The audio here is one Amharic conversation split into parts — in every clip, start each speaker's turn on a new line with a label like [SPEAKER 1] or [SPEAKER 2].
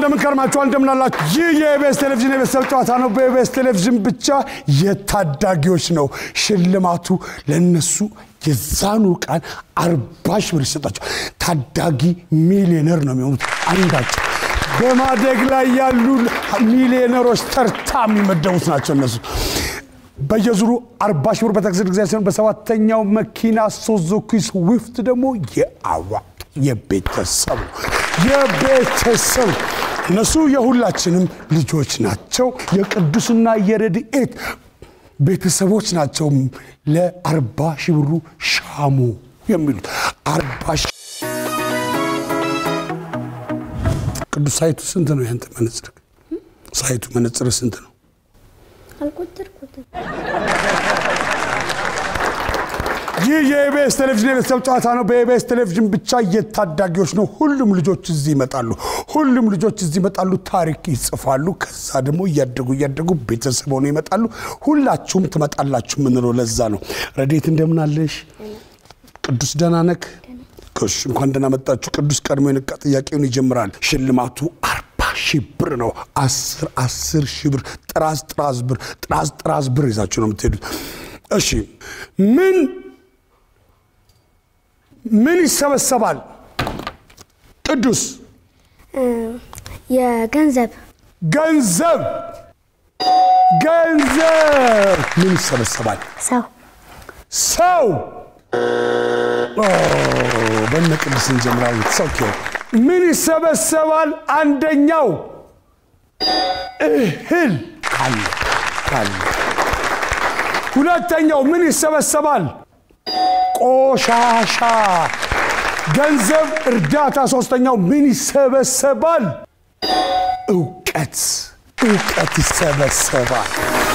[SPEAKER 1] እንደምን ከርማችኋል? እንደምን አላችሁ? ይህ የኢቢኤስ ቴሌቪዥን የቤተሰብ ጨዋታ ነው። በኢቢኤስ ቴሌቪዥን ብቻ የታዳጊዎች ነው ሽልማቱ ለነሱ የዛኑ ቀን አርባ ሺህ ብር ይሰጣቸው። ታዳጊ ሚሊዮነር ነው የሚሆኑት አንዳቸው በማደግ ላይ ያሉ ሚሊዮነሮች ተርታ የሚመደቡት ናቸው እነሱ። በየዙሩ አርባ ሺህ ብር በታክሲ ጊዜ ሲሆን በሰባተኛው መኪና ሱዙኪ ስዊፍት ደግሞ የአዋ የቤተሰብ ነው የቤተሰብ እነሱ የሁላችንም ልጆች ናቸው። የቅዱስና የረድኤት ቤተሰቦች ናቸው። ለአርባ ሺህ ብሩ ሻሙ የሚሉት አርባ ሺህ ቅዱስ ሳይቱ ስንት ነው? ያንተ መነጽር ሳይቱ መነጽር ስንት ነው?
[SPEAKER 2] አልቆጠርኩትም።
[SPEAKER 1] ይህ የኢቢኤስ ቴሌቪዥን የቤተሰብ ጨዋታ ነው። በኢቢኤስ ቴሌቪዥን ብቻ የታዳጊዎች ነው። ሁሉም ልጆች እዚህ ይመጣሉ። ሁሉም ልጆች እዚህ ይመጣሉ፣ ታሪክ ይጽፋሉ። ከዛ ደግሞ እያደጉ እያደጉ ቤተሰብ ሆነው ይመጣሉ። ሁላችሁም ትመጣላችሁ የምንለው ለዛ ነው። ረዴት እንደምን አለሽ? ቅዱስ ደህና ነህ? እሺ፣ እንኳን ደህና መጣችሁ። ቅዱስ ቀድሞ የነቃ ጥያቄውን ይጀምራል። ሽልማቱ አርባ ሺህ ብር ነው። አስር አስር ሺህ ብር ጥራዝ ጥራዝ ብር ጥራዝ ጥራዝ ብር ይዛችሁ ነው የምትሄዱት። እሺ ምን ምን ይሰበሰባል? ቅዱስ
[SPEAKER 2] የገንዘብ
[SPEAKER 1] ገንዘብ ገንዘብ ምን ይሰበሰባል?
[SPEAKER 2] ሰው
[SPEAKER 1] ሰው ኦ፣ በእነ ቅዱስ እንጀምራለን። ሰው ኪዮ ምን ይሰበሰባል? አንደኛው እህል ካለ ካለ። ሁለተኛው ምን ይሰበሰባል? ቆሻሻ ገንዘብ፣ እርዳታ። ሶስተኛው ምን ይሰበሰባል? እውቀት እውቀት ይሰበሰባል።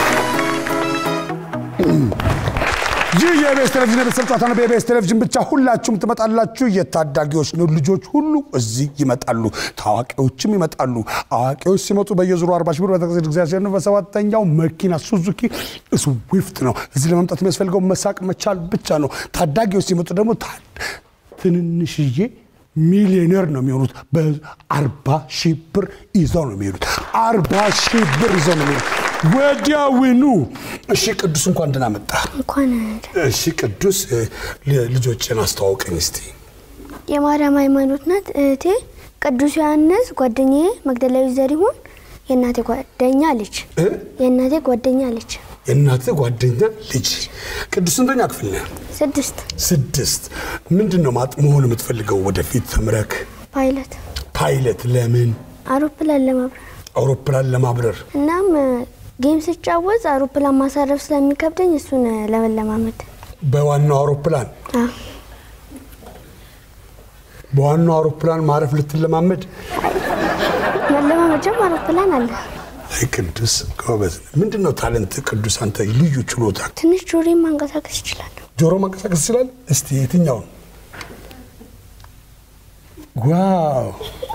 [SPEAKER 1] ይህ የኢቢኤስ ቴሌቪዥን የቤተሰብ ጨዋታ ነው። በኢቢኤስ ቴሌቪዥን ብቻ ሁላችሁም ትመጣላችሁ። የታዳጊዎች ነው ልጆች ሁሉ እዚህ ይመጣሉ። ታዋቂዎችም ይመጣሉ። አዋቂዎች ሲመጡ በየዙሩ አርባ ሺህ ብር በተከሰ ጊዜ ሲሆን በሰባተኛው መኪና ሱዙኪ ስዊፍት ነው። እዚህ ለመምጣት የሚያስፈልገው መሳቅ መቻል ብቻ ነው። ታዳጊዎች ሲመጡ ደግሞ ታ- ትንንሽዬ ሚሊዮነር ነው የሚሆኑት። በአርባ ሺህ ብር ይዘው ነው የሚሄዱት። አርባ ሺህ ብር ይዘው ነው የሚሄዱት ወዲያውኑ። እሺ ቅዱስ እንኳን ደህና መጣ።
[SPEAKER 2] እንኳን
[SPEAKER 1] እሺ ቅዱስ እ፣ ል- ልጆችን አስተዋውቀኝ እስቲ።
[SPEAKER 2] የማርያም ሃይማኖት ናት እህቴ። ቅዱስ ዮሐንስ ጓደኛዬ፣ መግደላዊት ዘሪሁን የእናቴ ጓደኛ ልጅ
[SPEAKER 1] እ?
[SPEAKER 2] የእናቴ ጓደኛ ልጅ
[SPEAKER 1] የእናትህ ጓደኛ ልጅ ቅዱስ ስንተኛ ክፍል ነህ?
[SPEAKER 2] ስድስት
[SPEAKER 1] ስድስት። ምንድን ነው ማጥ መሆን የምትፈልገው ወደፊት ተምረክ?
[SPEAKER 2] ፓይለት
[SPEAKER 1] ፓይለት። ለምን?
[SPEAKER 2] አውሮፕላን ለማብረር
[SPEAKER 1] አውሮፕላን ለማብረር።
[SPEAKER 2] እናም ጌም ስጫወት አውሮፕላን ማሳረፍ ስለሚከብደኝ እሱን ለመለማመድ
[SPEAKER 1] በዋናው አውሮፕላን
[SPEAKER 2] አ፣
[SPEAKER 1] በዋናው አውሮፕላን ማረፍ ልትለማመድ።
[SPEAKER 2] መለማመጃም አውሮፕላን አለ።
[SPEAKER 1] አይ ቅዱስ ጎበዝ ነህ። ምንድን ነው ታለንት ቅዱስ? አንተ ልዩ ችሎታ
[SPEAKER 2] ትንሽ ጆሮዬን ማንቀሳቀስ ይችላል።
[SPEAKER 1] ጆሮ ማንቀሳቀስ ይችላል። እስቲ የትኛውን? ዋው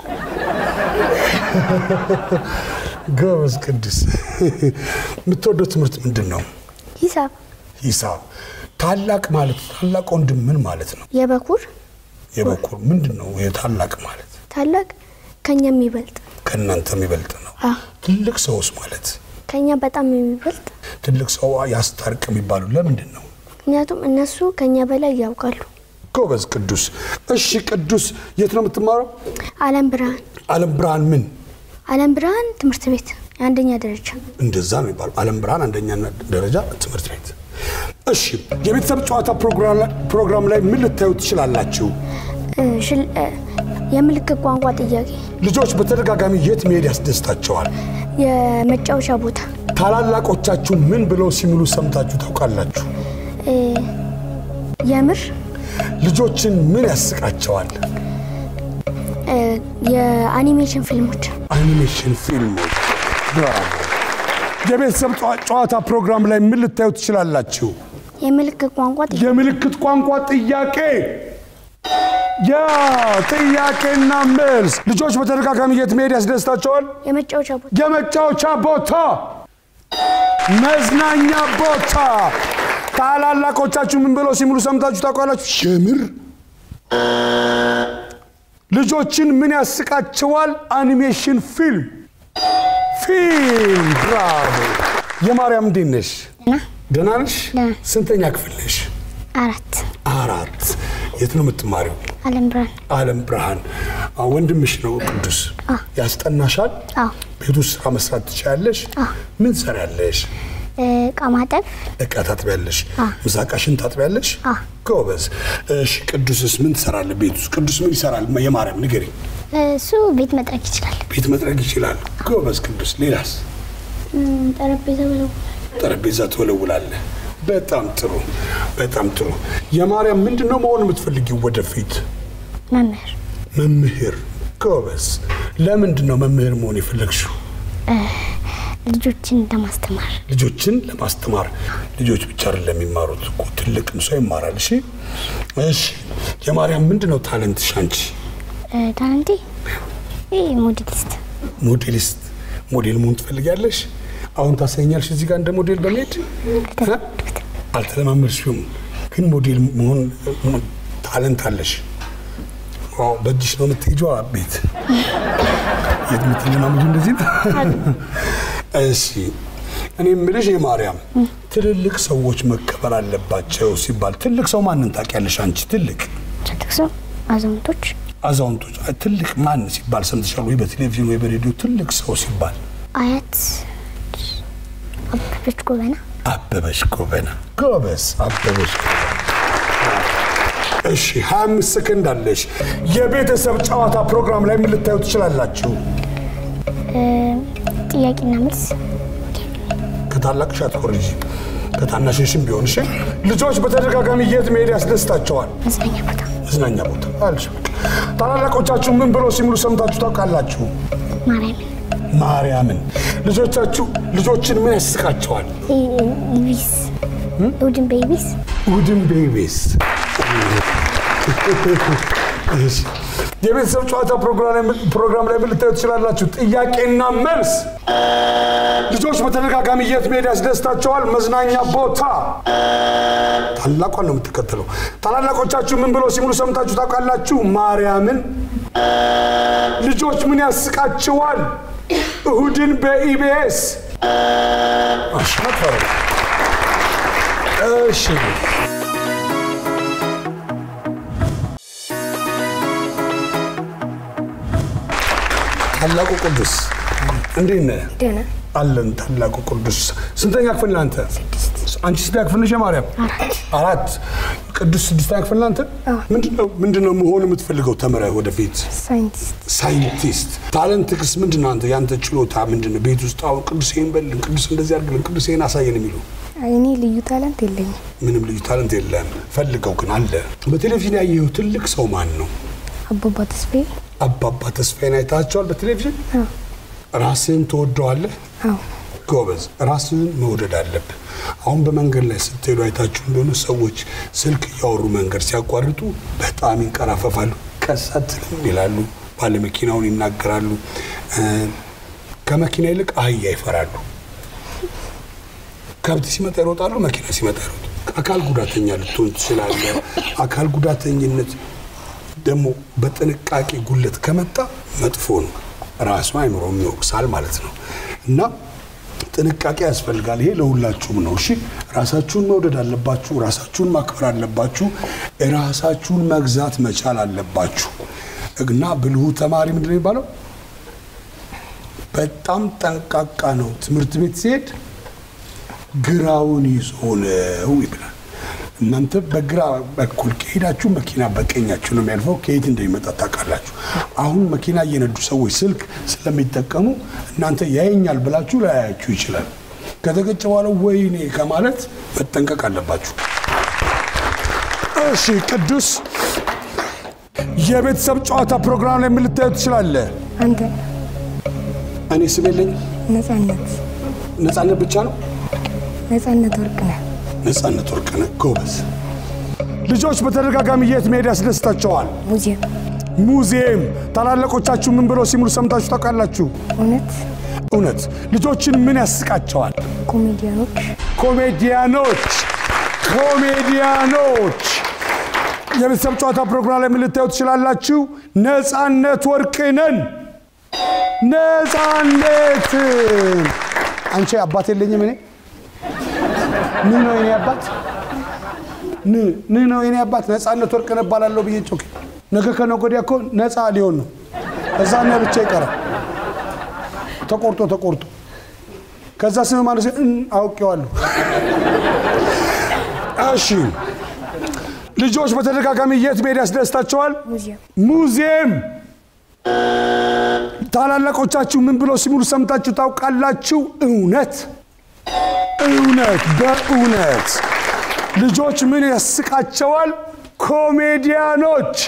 [SPEAKER 1] ጎበዝ ቅዱስ። የምትወደው ትምህርት ምንድን ነው?
[SPEAKER 2] ሂሳብ
[SPEAKER 1] ሂሳብ። ታላቅ ማለት ታላቅ ወንድም ምን ማለት ነው?
[SPEAKER 2] የበኩር
[SPEAKER 1] የበኩር ምንድን ነው? የታላቅ ማለት
[SPEAKER 2] ታላቅ ከኛ የሚበልጥ
[SPEAKER 1] ከእናንተ የሚበልጥ ነው።
[SPEAKER 2] አ፣
[SPEAKER 1] ትልቅ ሰውስ ማለት
[SPEAKER 2] ከኛ በጣም የሚበልጥ
[SPEAKER 1] ትልቅ ሰው ያስታርቅ የሚባሉ ለምንድን ነው?
[SPEAKER 2] ምክንያቱም እነሱ ከኛ በላይ ያውቃሉ።
[SPEAKER 1] ጎበዝ ቅዱስ። እሺ ቅዱስ የት ነው የምትማረው?
[SPEAKER 2] አለም ብርሃን
[SPEAKER 1] ዓለም ብርሃን ምን
[SPEAKER 2] አለም ብርሃን ትምህርት ቤት የአንደኛ ደረጃ
[SPEAKER 1] እንደዛ ነው የሚባለው። ዓለም ብርሃን አንደኛ ደረጃ ትምህርት ቤት። እሺ የቤተሰብ ጨዋታ ፕሮግራም ላይ- ፕሮግራም ላይ ምን ልታዩ ትችላላችሁ?
[SPEAKER 2] እ፣ ሽል- እ፣ የምልክት ቋንቋ ጥያቄ፣
[SPEAKER 1] ልጆች በተደጋጋሚ የት መሄድ ያስደስታቸዋል?
[SPEAKER 2] የመጫወቻ ቦታ፣
[SPEAKER 1] ታላላቆቻችሁ ምን ብለው ሲምሉ ሰምታችሁ ታውቃላችሁ?
[SPEAKER 2] እ፣ የምር
[SPEAKER 1] ልጆችን ምን ያስቃቸዋል?
[SPEAKER 2] እ፣ የአኒሜሽን ፊልሞች፣
[SPEAKER 1] አኒሜሽን ፊልሞች። ብራቮ። የቤተሰብ ጨዋ- ጨዋታ ፕሮግራም ላይ ምን ልታዩ ትችላላችሁ?
[SPEAKER 2] የምልክት ቋንቋ ጥያቄ፣
[SPEAKER 1] የምልክት ቋንቋ ጥያቄ ያ ጥያቄና መልስ። ልጆች በተደጋጋሚ የት መሄድ ያስደስታቸዋል?
[SPEAKER 2] የመጫወቻ ቦታ፣
[SPEAKER 1] የመጫወቻ ቦታ፣ መዝናኛ ቦታ። ታላላቆቻችሁ ምን ብለው ሲምሉ ሰምታችሁ ታውቃላችሁ? የምር ልጆችን ምን ያስቃቸዋል? አኒሜሽን ፊልም ፊልም። ብራቮ። የማርያም እንዴት ነሽ? ደህና ነሽ?
[SPEAKER 2] ደህና።
[SPEAKER 1] ስንተኛ ክፍል ነሽ?
[SPEAKER 2] አራት
[SPEAKER 1] አራት። የት ነው የምትማሪው?
[SPEAKER 2] አለም ብርሃን
[SPEAKER 1] ዓለም ብርሃን። አዎ፣ ወንድምሽ ነው ቅዱስ። ያስጠናሻል?
[SPEAKER 2] አዎ
[SPEAKER 1] ቤት ውስጥ ስራ መስራት ትችያለሽ? ምን ትሰሪያለሽ?
[SPEAKER 2] እቃ ማጠብ
[SPEAKER 1] እቃ ታጥቢያለሽ? ምሳቃሽን ታጥቢያለሽ?
[SPEAKER 2] አዎ።
[SPEAKER 1] ጎበዝ። እሺ፣ ቅዱስስ ምን ትሰራለህ ቤት ውስጥ? ቅዱስ ምን ይሰራል? የማርያም ንገሪኝ።
[SPEAKER 2] እሱ ቤት መጥረግ ይችላል
[SPEAKER 1] ቤት መጥረግ ይችላል። ጎበዝ ቅዱስ። ሌላስ?
[SPEAKER 2] እም፣ ጠረጴዛ ብለው
[SPEAKER 1] ጠረጴዛ ትወለውላለህ። በጣም ጥሩ፣ በጣም ጥሩ። የማርያም ምንድን ነው መሆን የምትፈልጊው ወደፊት?
[SPEAKER 2] መምህር
[SPEAKER 1] መምህር። ጎበዝ። ለምንድን ነው መምህር መሆን የፈለግሽው?
[SPEAKER 2] ልጆችን ለማስተማር
[SPEAKER 1] ልጆችን ለማስተማር። ልጆች ብቻ አይደለም የሚማሩት እኮ ትልቅም ሰው ይማራል። እሺ፣ እሺ። የማርያም ምንድን ነው ታለንትሽ አንቺ?
[SPEAKER 2] እ፣ ታለንቴ ይህ ሞዴሊስት
[SPEAKER 1] ሞዴሊስት። ሞዴል መሆን ትፈልጊያለሽ? አሁን ታሳይኛለሽ እዚህ ጋር እንደ ሞዴል በመሄድ እ? አልተለማመድሽም፣ ግን ሞዴል መሆን እ፣ ታለንት አለሽ። ዋው! በእጅሽ ነው የምትሄጂው ቤት የት የምትለማመጂው እንደዚህ ነው? እሺ እኔ የምልሽ የማርያም ትልልቅ ሰዎች መከበር አለባቸው ሲባል ትልቅ ሰው ማንን ታውቂያለሽ አንቺ? ትልቅ
[SPEAKER 2] ትልቅ ሰው አዛውንቶች
[SPEAKER 1] አዛውንቶች ትልቅ ማን ሲባል ሰምተሻል ወይ? በቴሌቪዥን ወይ በሬዲዮ ትልቅ ሰው ሲባል
[SPEAKER 2] አያት አበበች ጎበና
[SPEAKER 1] አበበች ጎበና። ጎበዝ አበበች ጎበና። እሺ 25 ሰከንድ አለሽ። የቤተሰብ ጨዋታ ፕሮግራም ላይ ምን ልታዩ ትችላላችሁ?
[SPEAKER 2] እ፣ ጥያቄና መልስ
[SPEAKER 1] ከታላቅሽ አትኮርጂ፣ ከታናሽሽም ቢሆን እሺ። ልጆች በተደጋጋሚ የት መሄድ ያስደስታቸዋል?
[SPEAKER 2] መዝናኛ ቦታ
[SPEAKER 1] መዝናኛ ቦታ አልሽ። ታላላቆቻችሁ ምን ብሎ ሲምሉ ሰምታችሁ ታውቃላችሁ?
[SPEAKER 2] ማርያምን
[SPEAKER 1] ማርያምን። ልጆቻችሁ ልጆችን ምን ያስቃቸዋል?
[SPEAKER 2] ኢቢስ እሑድን በኢቢስ
[SPEAKER 1] እሑድን ቤቤስ እሺ። የቤተሰብ ጨዋታ ፕሮግራም ላይ ምን ልታዩ ትችላላችሁ? ጥያቄና መልስ። ልጆች በተደጋጋሚ የት መሄድ ያስደስታቸዋል? መዝናኛ ቦታ። ታላቋን ነው የምትከተለው። ታላላቆቻችሁ ምን ብሎ ሲሙሉ ሰምታችሁ ታውቃላችሁ? ማርያምን። ልጆች ምን ያስቃቸዋል? እሁድን በኢቢኤስ አሽመፈረ እሺ ታላቁ ቅዱስ እንዴት ነህ?
[SPEAKER 2] ደህና
[SPEAKER 1] አለን። ታላቁ ቅዱስ ስንተኛ ክፍል ነህ አንተ? አንቺ ስንተኛ ክፍል ነሽ? ማርያም አራት። ቅዱስ ስድስተኛ ክፍል ነህ አንተ? ምንድነው ምንድነው መሆን የምትፈልገው ተምረህ ወደፊት?
[SPEAKER 2] ሳይንቲስት
[SPEAKER 1] ሳይንቲስት። ታለንትክስ ምንድን ነው አንተ? ያንተ ችሎታ ምንድን ነው? ቤት ውስጥ አሁን ቅዱስ ይሄን በልን፣ ቅዱስ እንደዚህ አድርግልን፣ ቅዱስ ይሄን አሳየን የሚሉ
[SPEAKER 2] እኔ ልዩ ታለንት የለኝም
[SPEAKER 1] ምንም ልዩ ታለንት የለም። ፈልገው ግን አለ። በቴሌቪዥን ያየኸው ትልቅ ሰው ማን ነው?
[SPEAKER 2] አባባ ተስፋዬ
[SPEAKER 1] አባባ ተስፋዬን አይታቸዋል በቴሌቪዥን? ራስህን ትወደዋለህ?
[SPEAKER 2] አዎ
[SPEAKER 1] ጎበዝ፣ ራስህን መውደድ አለብህ። አሁን በመንገድ ላይ ስትሄዱ አይታችሁ እንደሆነ ሰዎች ስልክ እያወሩ መንገድ ሲያቋርጡ በጣም ይንቀራፈፋሉ፣ ቀሰትም ይላሉ፣ ባለመኪናውን ይናገራሉ። እ፣ ከመኪና ይልቅ አህያ ይፈራሉ። ከብት ሲመጣ ይሮጣሉ፣ መኪና ሲመጣ ይሮጡ። አካል ጉዳተኛ ልትሆን ትችላለህ። አካል ጉዳተኝነት ደግሞ በጥንቃቄ ጉለት ከመጣ መጥፎ ነው። ራሱ አይምሮም ይወቅሳል ማለት ነው እና ጥንቃቄ ያስፈልጋል። ይሄ ለሁላችሁም ነው። እሺ ራሳችሁን መውደድ አለባችሁ። ራሳችሁን ማክበር አለባችሁ። ራሳችሁን መግዛት መቻል አለባችሁ እና ብልሁ ተማሪ ምንድን ነው የሚባለው? በጣም ጠንቃቃ ነው። ትምህርት ቤት ሲሄድ ግራውን ይዞ ነው ይብላል። እናንተ በግራ በኩል ከሄዳችሁ መኪና በቀኛችሁ ነው የሚያልፈው። ከየት እንደሚመጣ ታውቃላችሁ። አሁን መኪና እየነዱ ሰዎች ስልክ ስለሚጠቀሙ እናንተ ያየኛል ብላችሁ ላያያችሁ ይችላል። ከተገጨ በኋላ ወይኔ ከማለት መጠንቀቅ አለባችሁ። እሺ ቅዱስ፣ የቤተሰብ ጨዋታ ፕሮግራም ላይ ምን ልታዩ ትችላለህ?
[SPEAKER 2] አንተ
[SPEAKER 1] እኔ ስም የለኝ።
[SPEAKER 2] ነጻነት
[SPEAKER 1] ነፃነት ብቻ ነው።
[SPEAKER 2] ነጻነት ወርቅ ነህ
[SPEAKER 1] ነፃነት ወርቅነህ ጎበዝ። ልጆች በተደጋጋሚ የት መሄድ ያስደስታቸዋል?
[SPEAKER 2] ሙዚየም
[SPEAKER 1] ሙዚየም። ታላላቆቻችሁ ምን ብለው ሲሙሉ ሰምታችሁ ታውቃላችሁ?
[SPEAKER 2] እውነት
[SPEAKER 1] እውነት። ልጆችን ምን ያስቃቸዋል?
[SPEAKER 2] ኮሜዲያኖች
[SPEAKER 1] ኮሜዲያኖች ኮሜዲያኖች። የቤተሰብ ጨዋታ ፕሮግራም ላይ ምን ልታዩ ትችላላችሁ? ነፃነት ወርቅነን ነፃነት አንቺ አባት የለኝም እኔ ን ነው የኔ አባት ን ን ነው የኔ አባት ነፃነት ወርቅነህ እባላለሁ ብዬ ጮክ ነገ ከነገ ወዲያ እኮ ነፃ ሊሆን ነው። እዛ ነ ብቻ ይቀራል ተቆርጦ ተቆርጦ ከዛ ስም ማለት እን አውቄዋለሁ። እሺ ልጆች በተደጋጋሚ የት መሄድ ያስደስታቸዋል?
[SPEAKER 2] ሙዚየም
[SPEAKER 1] ሙዚየም። ታላላቆቻችሁ ምን ብሎ ሲሙሉ ሰምታችሁ ታውቃላችሁ? እውነት እውነት፣ በእውነት ልጆች ምን ያስቃቸዋል? ኮሜዲያኖች፣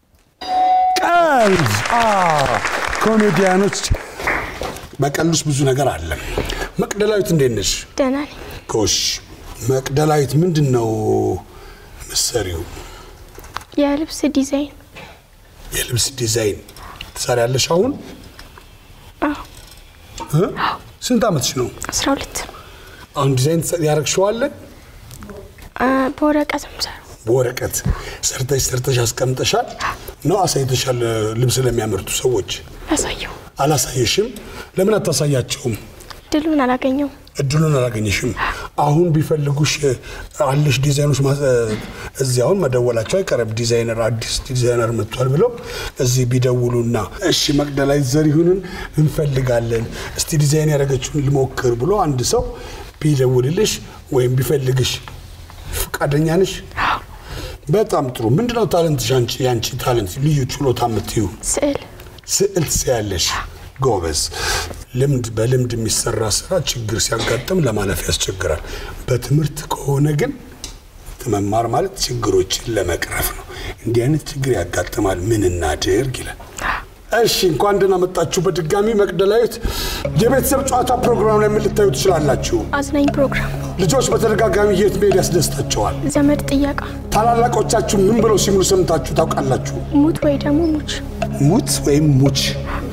[SPEAKER 1] ቀልድ። አዎ፣ ኮሜዲያኖች። በቀልድ ውስጥ ብዙ ነገር አለ። መቅደላዊት እንዴት ነሽ?
[SPEAKER 2] ደህና ነኝ።
[SPEAKER 1] ጎሽ መቅደላዊት ምንድን ነው ምሰሪው?
[SPEAKER 2] የልብስ ዲዛይን
[SPEAKER 1] የልብስ ዲዛይን ትሰሪያለሽ አሁን?
[SPEAKER 2] አዎ፣
[SPEAKER 1] እ? ስንት ዓመትሽ ነው?
[SPEAKER 2] አስራ ሁለት
[SPEAKER 1] አሁን ዲዛይን ያረግሽዋለ?
[SPEAKER 2] አ፣ በወረቀት ምሰሩ
[SPEAKER 1] በወረቀት ሰርተሽ ሰርተሽ አስቀምጠሻል ነው አሳይተሻል? ልብስ ለሚያመርቱ ሰዎች
[SPEAKER 2] ያሳየው
[SPEAKER 1] አላሳየሽም? ለምን አታሳያቸውም?
[SPEAKER 2] ድሉን አላገኘውም።
[SPEAKER 1] እድሉን አላገኘሽም። አሁን ቢፈልጉሽ አለሽ ዲዛይኖች ማዘ- እዚህ አሁን መደወላቸው አይቀርም። ዲዛይነር አዲስ ዲዛይነር መጥቷል ብለው እዚህ ቢደውሉና እሺ መቅደላዊት ዘሪሁንን እንፈልጋለን እስቲ ዲዛይን ያደረገችውን ልሞክር ብሎ አንድ ሰው ቢደውልልሽ ወይም ቢፈልግሽ ፈቃደኛ ነሽ? በጣም ጥሩ። ምንድነው ታለንትሽ? አንቺ ያንቺ ታለንት ልዩ ችሎታ የምትዩ
[SPEAKER 2] ስዕል
[SPEAKER 1] ስዕል ትስያለሽ። ጎበዝ። ልምድ በልምድ የሚሰራ ስራ ችግር ሲያጋጥም ለማለፍ ያስቸግራል። በትምህርት ከሆነ ግን መማር ማለት ችግሮችን ለመቅረፍ ነው። እንዲህ አይነት ችግር ያጋጥማል፣ ምን እናድርግ ይላል። እሺ እንኳን ደህና መጣችሁ በድጋሚ መቅደላዊት። የቤተሰብ ጨዋታ ፕሮግራም ላይ ምን ልታዩ ትችላላችሁ?
[SPEAKER 2] አዝናኝ ፕሮግራም፣
[SPEAKER 1] ልጆች በተደጋጋሚ የት መሄድ ያስደስታቸዋል?
[SPEAKER 2] ዘመድ ጥየቃ፣
[SPEAKER 1] ታላላቆቻችሁ ምን ብለው ሲሙሉ ሰምታችሁ ታውቃላችሁ?
[SPEAKER 2] ሙት ወይ ደግሞ ሙች፣
[SPEAKER 1] ሙት ወይም ሙች።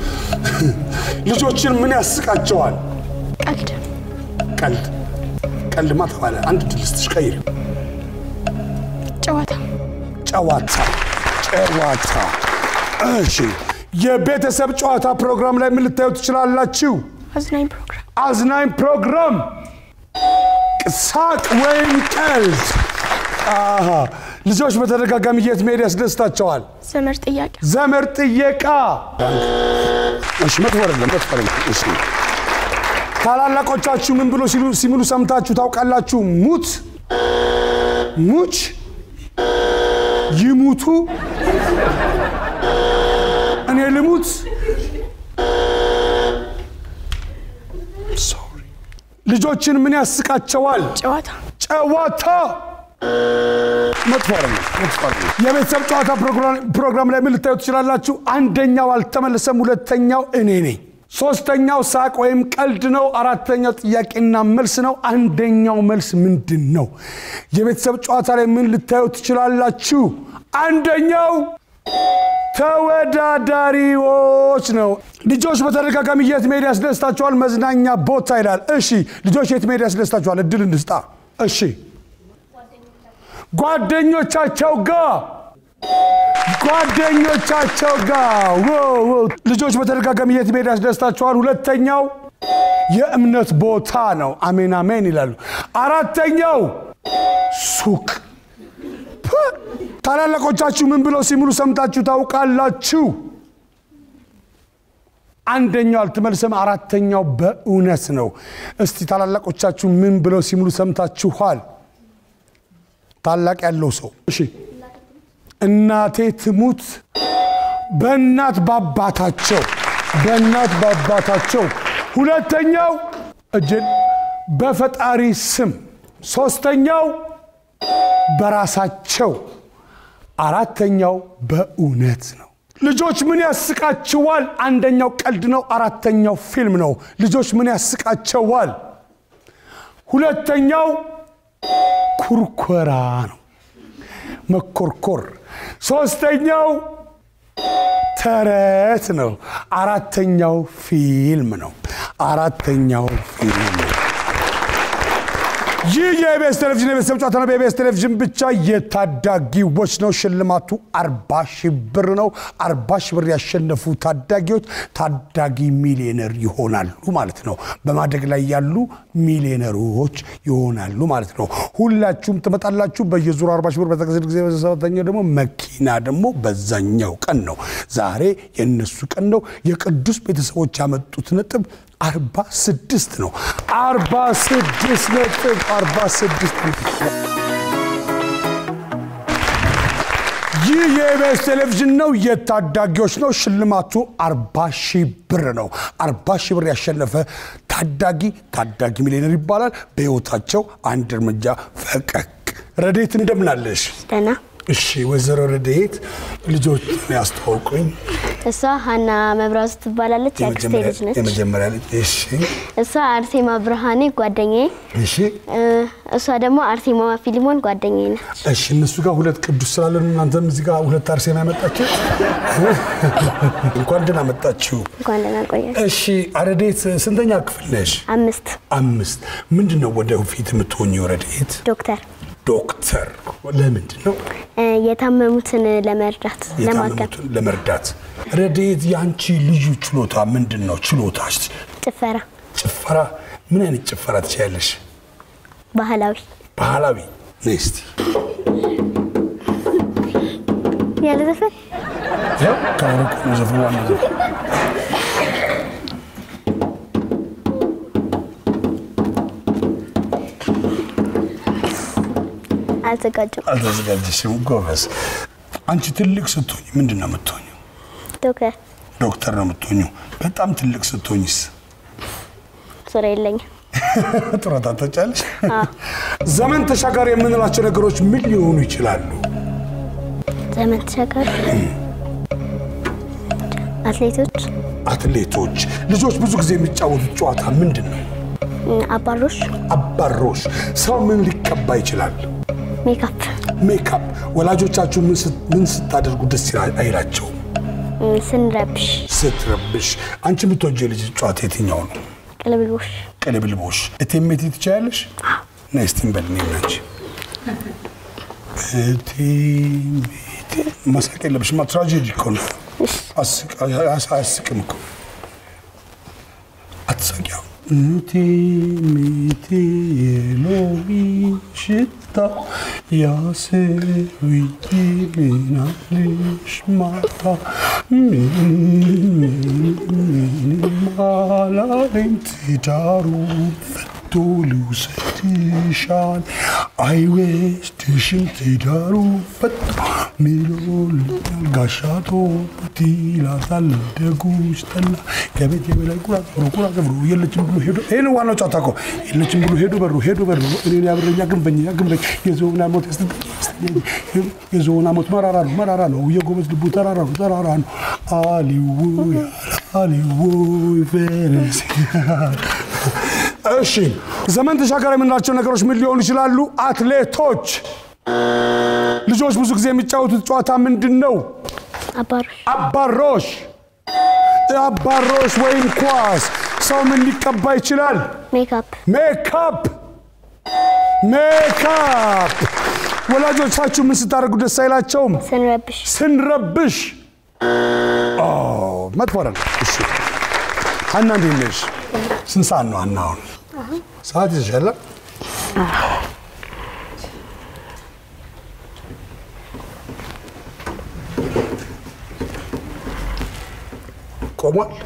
[SPEAKER 1] ልጆችን ምን ያስቃቸዋል?
[SPEAKER 2] ቀልድ፣
[SPEAKER 1] ቀልድ ቀልድማ ተባለ። አንድ ድል ስትሽ ቀይር።
[SPEAKER 2] ጨዋታ፣
[SPEAKER 1] ጨዋታ ጨዋታ። እሺ የቤተሰብ ጨዋታ ፕሮግራም ላይ ምን ልታዩ ትችላላችሁ?
[SPEAKER 2] አዝናኝ ፕሮግራም፣
[SPEAKER 1] አዝናኝ ፕሮግራም፣ ሳቅ ወይም ቀልድ። አሃ ልጆች በተደጋጋሚ የት መሄድ ያስደስታቸዋል?
[SPEAKER 2] ዘመድ ጥያቄ፣
[SPEAKER 1] ዘመድ ጥየቃ። እሺ መጥፎ አይደለም፣ መጥፎ አይደለም። እሺ ታላላቆቻችሁ ምን ብሎ ሲሉ ሲምሉ ሰምታችሁ ታውቃላችሁ? ሙት፣ ሙች፣ ይሙቱ፣ እኔ ልሙት። ሶሪ። ልጆችን ምን ያስቃቸዋል?
[SPEAKER 2] ጨዋታ፣
[SPEAKER 1] ጨዋታ መጥፎ አይደለም፣ መጥፎ አይደለም። የቤተሰብ ጨዋታ ፕሮግራም- ፕሮግራም ላይ ምን ልታዩ ትችላላችሁ? አንደኛው አልተመለሰም፣ ሁለተኛው እኔ ነኝ፣ ሶስተኛው ሳቅ ወይም ቀልድ ነው፣ አራተኛው ጥያቄና መልስ ነው። አንደኛው መልስ ምንድን ነው? የቤተሰብ ጨዋታ ላይ ምን ልታዩ ትችላላችሁ? አንደኛው ተወዳዳሪዎች ነው። ልጆች በተደጋጋሚ የት መሄድ ያስደስታችኋል? መዝናኛ ቦታ ይላል። እሺ ልጆች የት መሄድ ያስደስታችኋል? እድል እንስጣ። እሺ ጓደኞቻቸው ጋር ጓደኞቻቸው ጋር ዋው፣ ዋው። ልጆች በተደጋጋሚ የት መሄድ ያስደስታችኋል? ሁለተኛው የእምነት ቦታ ነው። አሜን አሜን ይላሉ። አራተኛው ሱቅ ፕ! ታላላቆቻችሁ ምን ብለው ሲምሉ ሰምታችሁ ታውቃላችሁ? አንደኛው አልተመልሰም፣ አራተኛው በእውነት ነው። እስቲ ታላላቆቻችሁ ምን ብለው ሲምሉ ሰምታችኋል? ታላቅ ያለው ሰው እሺ፣ እናቴ ትሙት በእናት ባባታቸው በእናት ባባታቸው። ሁለተኛው እጅን በፈጣሪ ስም። ሶስተኛው በራሳቸው። አራተኛው በእውነት ነው። ልጆች ምን ያስቃችኋል? አንደኛው ቀልድ ነው። አራተኛው ፊልም ነው። ልጆች ምን ያስቃቸዋል? ሁለተኛው ኩርኮራ ነው፣ መኮርኮር። ሶስተኛው ተረት ነው። አራተኛው ፊልም ነው። አራተኛው ፊልም ነው። ይህ የኢቢኤስ ቴሌቪዥን የቤተሰብ ጨዋታ ነው። በኢቢኤስ ቴሌቪዥን ብቻ የታዳጊዎች ነው። ሽልማቱ አርባ ሺህ ብር ነው። አርባ ሺህ ብር ያሸነፉ ታዳጊዎች ታዳጊ ሚሊዮነር ይሆናሉ ማለት ነው። በማደግ ላይ ያሉ ሚሊዮነሮች ይሆናሉ ማለት ነው። ሁላችሁም ትመጣላችሁ። በየዙሩ አርባ ሺህ ብር በተከሰተ ጊዜ በሰባተኛው ደግሞ መኪና ደግሞ በዛኛው ቀን ነው። ዛሬ የእነሱ ቀን ነው። የቅዱስ ቤተሰቦች ያመጡት ነጥብ አርባ ስድስት ነው። አርባ ስድስት ነጥብ አርባ ስድስት ይህ የኢቢኤስ ቴሌቪዥን ነው። የታዳጊዎች ነው። ሽልማቱ አርባ ሺህ ብር ነው። አርባ ሺህ ብር ያሸነፈ ታዳጊ ታዳጊ ሚሊዮነር ይባላል። በሕይወታቸው አንድ እርምጃ ፈቀቅ። ረዴት እንደምናለሽ?
[SPEAKER 2] ደህና
[SPEAKER 1] እሺ፣ ወይዘሮ ረዴት ልጆች ያስተዋውቁኝ።
[SPEAKER 2] እሷ ሀና መብራቱ ትባላለች። የአክስቴ ልጅ ነች።
[SPEAKER 1] የመጀመሪያ ልጅ። እሺ፣
[SPEAKER 2] እሷ አርሴማ ብርሃኔ ጓደኛዬ፣
[SPEAKER 1] እሺ፣
[SPEAKER 2] እ፣ እሷ ደግሞ አርሴማ ፊሊሞን ጓደኛዬ ነች።
[SPEAKER 1] እሺ። እነሱ ጋር ሁለት ቅዱስ ስላለን እናንተም እዚህ ጋር ሁለት አርሴማ ያመጣችሁ እንኳን ደህና መጣችሁ።
[SPEAKER 2] እንኳን ደህና ቆያችሁ።
[SPEAKER 1] እሺ፣ ረዴት ስንተኛ ክፍል ነሽ?
[SPEAKER 2] አምስት
[SPEAKER 1] አምስት። ምንድን ነው ወደ ፊት የምትሆኚው ረዴት?
[SPEAKER 2] ዶክተር
[SPEAKER 1] ዶክተር። ለምንድን ነው
[SPEAKER 2] እ፣ የታመሙትን ለመርዳት ለማከም
[SPEAKER 1] የታመሙትን ለመርዳት? ረዴት የአንቺ ልዩ ችሎታ ምንድን ነው? ችሎታሽ?
[SPEAKER 2] ጭፈራ
[SPEAKER 1] ጭፈራ። ምን አይነት ጭፈራ ትችያለሽ?
[SPEAKER 2] ባህላዊ
[SPEAKER 1] ባህላዊ ነይ እስቲ።
[SPEAKER 2] ያለ ዘፈን
[SPEAKER 1] ያው ከአውሮፓ ነው ዘፈኑ ዋና ዘፈን።
[SPEAKER 2] አልዘጋጁም።
[SPEAKER 1] አልተዘጋጀሽም? ጎበዝ። አንቺ ትልቅ ስትሆኝ ምንድን ነው የምትሆኘው?
[SPEAKER 2] ዶክተር
[SPEAKER 1] ዶክተር ነው የምትሆኘው። በጣም ትልቅ ስትሆኝስ?
[SPEAKER 2] ስራ የለኝም።
[SPEAKER 1] ጡረታ ትወጫለሽ? ዘመን ተሻጋሪ የምንላቸው ነገሮች ምን ሊሆኑ ይችላሉ?
[SPEAKER 2] ዘመን ተሻጋሪ አትሌቶች፣
[SPEAKER 1] አትሌቶች። ልጆች ብዙ ጊዜ የሚጫወቱት ጨዋታ ምንድን ነው?
[SPEAKER 2] እ፣ አባሮሽ፣
[SPEAKER 1] አባሮሽ። ሰው ምን ሊቀባ ይችላል?
[SPEAKER 2] ሜካፕ፣
[SPEAKER 1] ሜካፕ። ወላጆቻችሁ ምን ስት- ምን ስታደርጉ ደስ ይላ- አይላቸውም?
[SPEAKER 2] እ፣ ስንረብሽ፣
[SPEAKER 1] ስትረብሽ። አንቺ የምትወጂው የልጅ ጨዋታ የትኛው ነው?
[SPEAKER 2] ቅልብልቦሽ፣
[SPEAKER 1] ቅልብልቦሽ። እቴሜቴ ትችያለሽ? ነይ እስቲ እንበል እኔና አንቺ። እቴሜቴ መሳቅ የለብሽማ ትራጀዲ እኮ ነው። አስቅ- አያስ- አያስቅም እኮ አትሳቂያው። እቴሜቴ የሎሚ ሽታ ያስውይ ምናልሽ ማታ ምንም አላለኝ ትዳሩ ፈቶ ልውሰድሻል አይወስድሽም ትዳሩ ፈቶ ምሎልኛል ጋሻቶ ይላታል ደጉሽ ጠላ ከቤት የበላይ ቁራ ገብሮ ቁራ ገብሮ የለችም ብሎ ሄዶ ይህ ነው ዋናው ጨዋታ እኮ የለችም ብሎ ሄዶ በሩ ሄዶ በሩ እኔን ያብረኛ ግንበኛ ግንበኝ የዞና ሞት ያስተኛ የዞና ሞት መራራ ነው መራራ ነው የጎበዝ ልቡ ተራራ ነው ተራራ ነው አሊዎ አሊዎ ፈረስ እሺ ዘመን ተሻጋሪ የምንላቸው ነገሮች ምን ሊሆኑ ይችላሉ? አትሌቶች ልጆች ብዙ ጊዜ የሚጫወቱት ጨዋታ ምንድን ነው?
[SPEAKER 2] አባሮሽ፣
[SPEAKER 1] አባሮሽ አባሮሽ ወይም ኳስ። ሰው ምን ሊቀባ ይችላል?
[SPEAKER 2] ሜካፕ፣
[SPEAKER 1] ሜካፕ ሜካፕ። ወላጆቻችሁ ምን ስታደርጉ ደስ አይላቸውም?
[SPEAKER 2] ስንረብሽ፣
[SPEAKER 1] ስንረብሽ። ኦ መጥፎ አይደለም። እሺ ሀና እንዴት ነሽ? ስንት ሰዓት ነው ሀና? አሁን ሰዓት ይዘሻል? ቆሟል?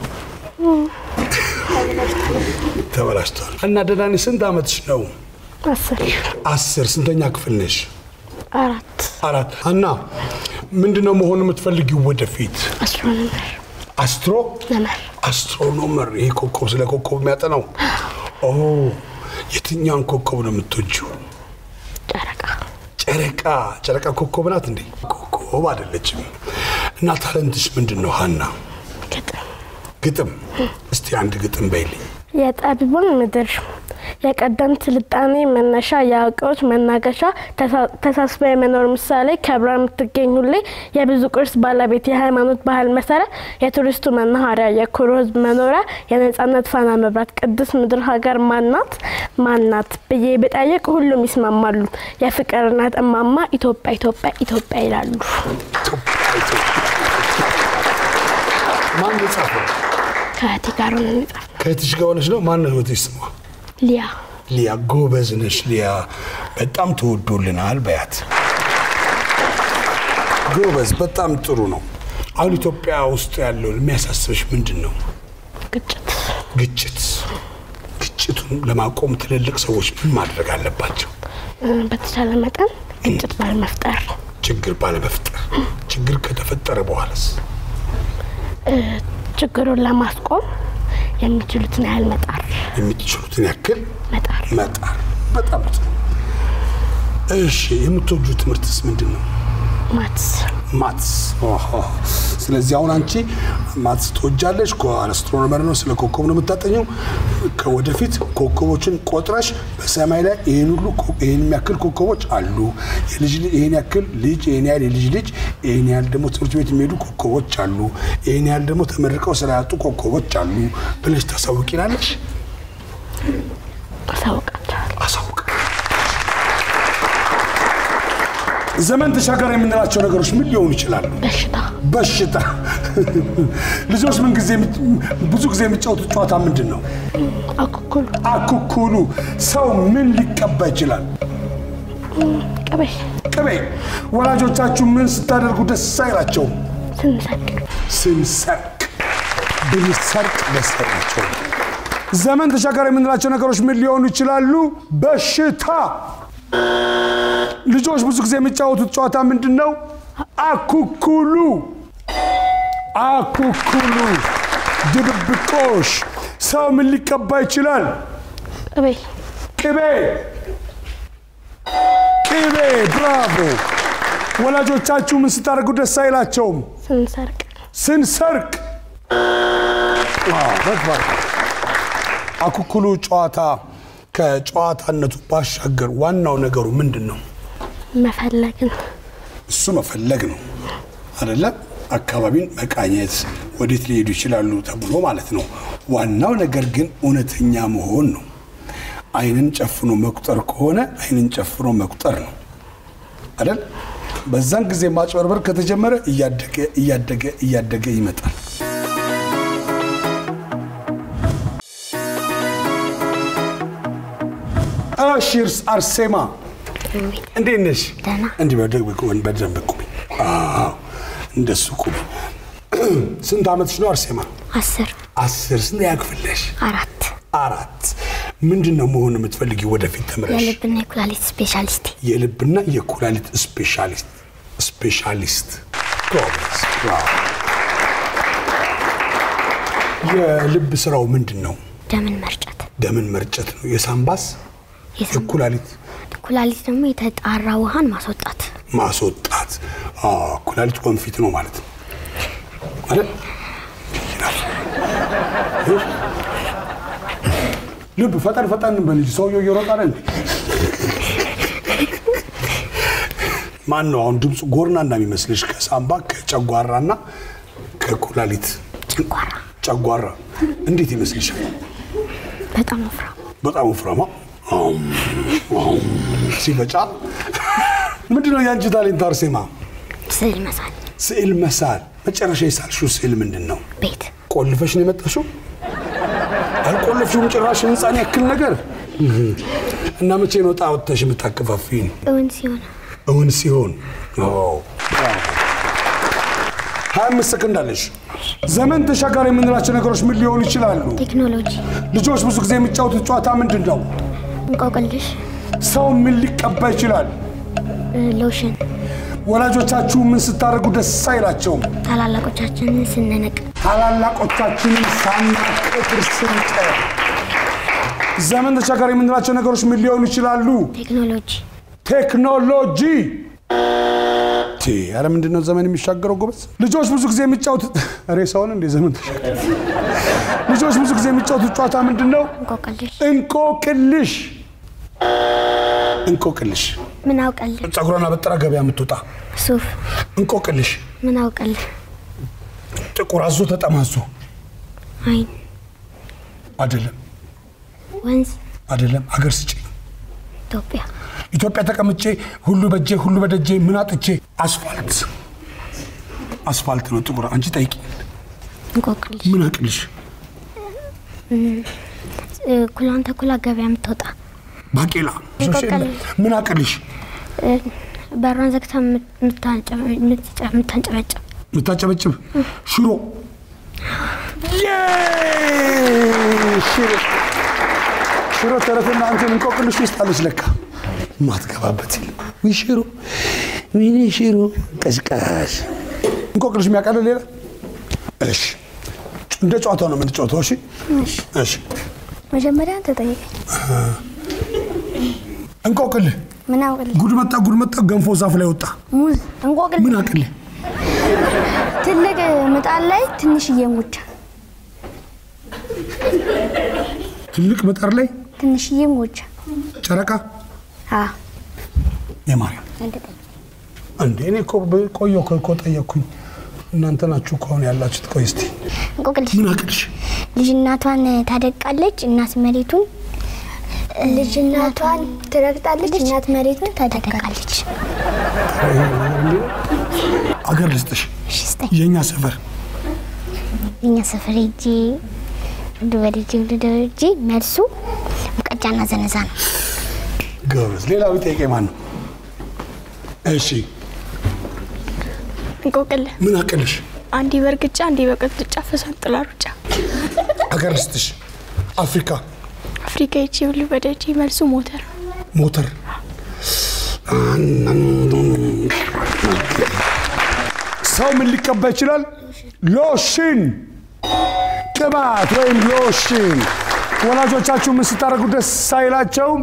[SPEAKER 1] ተበላሽቷል። ሀና ደህና ነሽ? ስንት ዓመትሽ ነው?
[SPEAKER 2] አስር፣
[SPEAKER 1] አስር ስንተኛ ክፍል ነሽ?
[SPEAKER 2] አራት፣
[SPEAKER 1] አራት ሀና ምንድነው መሆን የምትፈልጊው ወደፊት?
[SPEAKER 2] አስትሮኖመር፣
[SPEAKER 1] አስትሮ
[SPEAKER 2] መመር፣
[SPEAKER 1] አስትሮኖመር። ይሄ ኮከብ ስለ ኮከብ የሚያጠናው። ኦ የትኛውን ኮከብ ነው የምትወጂው?
[SPEAKER 2] ጨረቃ፣
[SPEAKER 1] ጨረቃ። ጨረቃ ኮከብ ናት እንዴ? ኮከብ አይደለችም። እና ታለንትሽ ምንድን ነው ሀና?
[SPEAKER 2] ግጥም፣
[SPEAKER 1] ግጥም። እስቲ አንድ ግጥም በይልኝ።
[SPEAKER 3] የጠቢባን ምድር የቀደምት ስልጣኔ መነሻ የአዋቂዎች መናገሻ ተሳስባ የመኖር ምሳሌ ከብራ የምትገኝ ሁሌ የብዙ ቅርስ ባለቤት የሃይማኖት ባህል መሰረት የቱሪስቱ መናኸሪያ የኩሩ ሕዝብ መኖሪያ የነጻነት ፋና መብራት ቅድስት ምድር ሀገር ማናት ማናት ብዬ ብጠይቅ ሁሉም ይስማማሉ። የፍቅር እናት እማማ ኢትዮጵያ ኢትዮጵያ ኢትዮጵያ ይላሉ።
[SPEAKER 1] ማን የጻፈው?
[SPEAKER 3] ከእህቴ ጋር ሆነን የጻፍነው
[SPEAKER 1] ከእህትሽ ጋር ሆነሽ ነው? ማን ነው እህትሽ ስሟ?
[SPEAKER 3] ሊያ
[SPEAKER 1] ሊያ ጎበዝ ነሽ ሊያ፣ በጣም ተወዶልናል በያት። ጎበዝ፣ በጣም ጥሩ ነው። አሁን ኢትዮጵያ ውስጥ ያለው የሚያሳስብሽ ምንድን ነው?
[SPEAKER 3] ግጭት
[SPEAKER 1] ግጭት። ግጭቱን ለማቆም ትልልቅ ሰዎች ምን ማድረግ አለባቸው?
[SPEAKER 3] እ፣ በተቻለ መጠን ግጭት ባለመፍጠር
[SPEAKER 1] ችግር ባለመፍጠር። ችግር ከተፈጠረ በኋላስ
[SPEAKER 3] እ፣ ችግሩን ለማስቆም የሚችሉትን ያህል መጣር
[SPEAKER 1] የምትችሉትን ያክል
[SPEAKER 3] መጣር
[SPEAKER 1] መጣር። በጣም ጥሩ። እሺ፣ የምትወጁ ትምህርትስ ምንድን ነው?
[SPEAKER 3] ማትስ
[SPEAKER 1] ማትስ። ኦሆ። ስለዚህ አሁን አንቺ ማትስ ትወጃለሽ። አስትሮኖመር ነው፣ ስለ ኮከብ ነው የምታጠኘው። ከወደፊት ኮከቦችን ቆጥረሽ በሰማይ ላይ ይህን ሁሉ ኮ- ይህን የሚያክል ኮከቦች አሉ፣ የልጅ ልጅ ይህን ያክል ልጅ፣ ይህን ያህል የልጅ ልጅ፣ ይህን ያህል ደግሞ ትምህርት ቤት የሚሄዱ ኮከቦች አሉ፣ ይህን ያህል ደግሞ ተመርቀው ስራ ያጡ ኮከቦች አሉ ብለሽ ታሳውቂናለሽ።
[SPEAKER 3] አሳውቃቸዋል።
[SPEAKER 1] አሳውቅ ዘመን ተሻጋሪ የምንላቸው ነገሮች ምን ሊሆኑ ይችላሉ?
[SPEAKER 3] በሽታ
[SPEAKER 1] በሽታ። ልጆች ምን ጊዜ ብዙ ጊዜ የሚጫወቱት ጨዋታ ምንድን ነው?
[SPEAKER 3] አኩኩሉ
[SPEAKER 1] አኩኩሉ። ሰው ምን ሊቀባ ይችላል?
[SPEAKER 3] ቅቤ
[SPEAKER 1] ቅቤ። ወላጆቻችሁ ምን ስታደርጉ ደስ አይላቸውም?
[SPEAKER 3] ስንሰቅ
[SPEAKER 1] ስንሰርቅ፣ ብንሰርቅ ደስ አይላቸውም። ዘመን ተሻጋሪ የምንላቸው ነገሮች ምን ሊሆኑ ይችላሉ? በሽታ። ልጆች ብዙ ጊዜ የሚጫወቱት ጨዋታ ምንድን ነው? አኩኩሉ አኩኩሉ፣ ድብብቆሽ። ሰው ምን ሊቀባ ይችላል?
[SPEAKER 3] ቅቤ
[SPEAKER 1] ቅቤ ቅቤ። ብራቮ። ወላጆቻችሁ ምን ስታደርጉ ደስ አይላቸውም?
[SPEAKER 3] ስንሰርቅ
[SPEAKER 1] ስንሰርቅ። ዋው፣ በትባር አኩኩሉ ጨዋታ ከጨዋታነቱ ባሻገር ዋናው ነገሩ ምንድን ነው?
[SPEAKER 3] መፈለግን
[SPEAKER 1] እሱ መፈለግ ነው አይደለም? አካባቢን መቃኘት፣ ወዴት ሊሄዱ ይችላሉ ተብሎ ማለት ነው። ዋናው ነገር ግን እውነተኛ መሆን ነው። ዓይንን ጨፍኖ መቁጠር ከሆነ ዓይንን ጨፍኖ መቁጠር ነው አይደል? በዛን ጊዜ ማጭበርበር ከተጀመረ እያደገ እያደገ እያደገ ይመጣል። እሺ አርሴማ እንዴት ነሽ?
[SPEAKER 2] ደህና።
[SPEAKER 1] እንዲህ በደንብ ቁሚ፣ በደንብ ቁሚ። አዎ እንደሱ ቁሚ። ስንት ዓመትሽ ነው አርሴማ?
[SPEAKER 2] አስር
[SPEAKER 1] አስር። ስንት ያክፍለሽ?
[SPEAKER 2] አራት
[SPEAKER 1] አራት። ምንድን ነው መሆን የምትፈልጊ ወደፊት ተምረሽ?
[SPEAKER 2] የልብና የኩላሊት ስፔሻሊስት
[SPEAKER 1] የልብና የኩላሊት ስፔሻሊስት ስፔሻሊስት። ጎበዝ። ዋው። የልብ ስራው ምንድን ነው?
[SPEAKER 2] ደምን መርጨት
[SPEAKER 1] ደምን መርጨት ነው። የሳምባስ
[SPEAKER 2] የሳም-
[SPEAKER 1] የኩላሊት
[SPEAKER 2] ኩላሊት ደግሞ የተጣራ ውሃን ማስወጣት
[SPEAKER 1] ማስወጣት። አዎ፣ ኩላሊት ወንፊት ነው ማለት ነው አይደል? ይህ ልብ ፈጠን ፈጠን በል እንጂ ሰውየው እየሮጠ አይደል? ማን ነው አሁን ድምፁ ጎርና እንደሚመስልሽ? ከሳምባ ከጨጓራና ከኩላሊት
[SPEAKER 2] ጨጓራ
[SPEAKER 1] ጨጓራ እንዴት ይመስልሻል?
[SPEAKER 2] በጣም ወፍራም
[SPEAKER 1] በጣም ወፍራማ አም፣ አም ሲበጫ ምንድን ነው የአንቺ ታሌንት አርሴማ?
[SPEAKER 2] ስዕል መሳል
[SPEAKER 1] ስዕል መሳል። መጨረሻ የሳልሽው ስዕል ምንድን ነው?
[SPEAKER 2] ቤት
[SPEAKER 1] ቆልፈሽ ነው የመጣሽው? አልቆለፍሽውም ጭራሽ ህንፃን ያክል ነገር እና መቼ ነው ዕጣ ወጥተሽ የምታከፋፊን?
[SPEAKER 2] እውን ሲሆን
[SPEAKER 1] እውን ሲሆን ሀያ አምስት ሰከንድ አለሽ። ዘመን ተሻጋሪ የምንላቸው ነገሮች ምን ሊሆኑ ይችላሉ?
[SPEAKER 2] ቴክኖሎጂ
[SPEAKER 1] ልጆች ብዙ ጊዜ የሚጫወቱት ጨዋታ ምንድን ነው?
[SPEAKER 2] እንቆቅልሽ
[SPEAKER 1] ሰው ምን ሊቀባ ይችላል?
[SPEAKER 2] እ፣ ሎሽን
[SPEAKER 1] ወላጆቻችሁ ምን ስታደርጉ ደስ አይላቸውም?
[SPEAKER 2] ታላላቆቻችንን ስንንቅ
[SPEAKER 1] ታላላቆቻችንን ሳናከብር ስንቀር። ዘመን ተሻጋሪ የምንላቸው ነገሮች ምን ሊሆኑ ይችላሉ?
[SPEAKER 2] ቴክኖሎጂ
[SPEAKER 1] ቴክኖሎጂ ቴ ኧረ ምንድን ነው ዘመን የሚሻገረው ጎበዝ? ልጆች ብዙ ጊዜ የሚጫወቱት ሬሳውን እንደ ዘመን ተሻገረ። ልጆች ብዙ ጊዜ የሚጫወቱት ጨዋታ ምንድን ነው?
[SPEAKER 2] እንቆቅልሽ
[SPEAKER 1] እንቆቅልሽ። እንቆቅልሽ
[SPEAKER 2] ምን አውቀልህ
[SPEAKER 1] ጸጉሯን አበጥራ ገበያ የምትወጣ
[SPEAKER 2] ሱፍ
[SPEAKER 1] እንቆቅልሽ።
[SPEAKER 2] ምን አውቀልህ
[SPEAKER 1] ጥቁር አዞ ተጠማዞ
[SPEAKER 2] አይን
[SPEAKER 1] አይደለም
[SPEAKER 2] ወንዝ
[SPEAKER 1] አይደለም። አገር ስጪ
[SPEAKER 2] ኢትዮጵያ
[SPEAKER 1] ኢትዮጵያ ተቀምጬ ሁሉ በጄ ሁሉ በደጄ ምን አጥቼ አስፋልት አስፋልት ነው ጥቁር። አንቺ ጠይቂ
[SPEAKER 2] እንቆቅልሽ
[SPEAKER 1] ምን አቅልሽ
[SPEAKER 2] እ፣ ኩላን ተኩላ ገበያ የምትወጣ
[SPEAKER 1] ባቄላ
[SPEAKER 2] እንቆቅልሽ።
[SPEAKER 1] ምን አቅልሽ
[SPEAKER 2] እ፣ በሯን ዘግታ የምታንጨ- የምትጨ- የምታንጨበጭብ
[SPEAKER 1] የምታጨበጭብ ሽሮ ዬ! ሽሮ ሽሮ ተረትና አንተን እንቆቅልሽ ውስጥ አለች ለካ ማትገባበት የለም። ውይ ሽሮ ወይኔ ሽሮ ቀዝቃዝ እንቆቅልሽ የሚያቀልል ሌላ እሺ እንደ ጨዋታው ነው የምንጫወተው እሺ እሺ
[SPEAKER 2] መጀመሪያ አንተ ጠይቀኝ
[SPEAKER 1] እንቆቅልህ
[SPEAKER 2] ምን አውቀልህ
[SPEAKER 1] ጉድ መጣ ጉድ መጣ ገንፎ ዛፍ ላይ ወጣ
[SPEAKER 2] ሙዝ እንቆቅልህ
[SPEAKER 1] ምን አቅልህ
[SPEAKER 2] ትልቅ ምጣድ ላይ ትንሽዬ እንጉቻ
[SPEAKER 1] ትልቅ ምጣድ ላይ
[SPEAKER 2] ትንሽዬ እንጉቻ
[SPEAKER 1] ጨረቃ
[SPEAKER 2] አ
[SPEAKER 1] የማርያም
[SPEAKER 2] አንተ ጠይቅ
[SPEAKER 1] እንዴ እኔ እኮ ቆየሁ እኮ ጠየቅኩኝ እናንተ ናችሁ እኮ አሁን ያላችሁት ቆይ እስቲ
[SPEAKER 2] እንቆቅልሽ
[SPEAKER 1] ምን አቅልሽ
[SPEAKER 2] ልጅ እናቷን ታደቃለች እናት መሬቱን ልጅ እናቷን ትረግጣለች እናት መሬቱን ታደቃለች
[SPEAKER 1] አገር ልስጥሽ
[SPEAKER 2] እሺ ስጠኝ
[SPEAKER 1] የእኛ ሰፈር
[SPEAKER 2] እኛ ሰፈር ሄጄ ወደ ወደጄ ወደ ወደጄ መልሱ ሙቀጫና ዘነዛ ነው
[SPEAKER 1] ጎበዝ ሌላው ጠይቄ ማን ነው እሺ
[SPEAKER 3] እንቆቅልህ
[SPEAKER 1] ምን አቅልሽ
[SPEAKER 3] አንዴ በእርግጫ አንዴ በቅጥጫ ፈሳንጥላ ሩጫ
[SPEAKER 1] አገር ልስጥሽ አፍሪካ
[SPEAKER 3] አፍሪካ ሄጄ ብሉ በደጄ መልሱ ሞተር
[SPEAKER 1] ሞተር ሰው ምን ሊቀባ ይችላል? ሎሽን፣ ቅባት ወይም ሎሽን። ወላጆቻችሁ ምን ስታደርጉ ደስ አይላቸውም?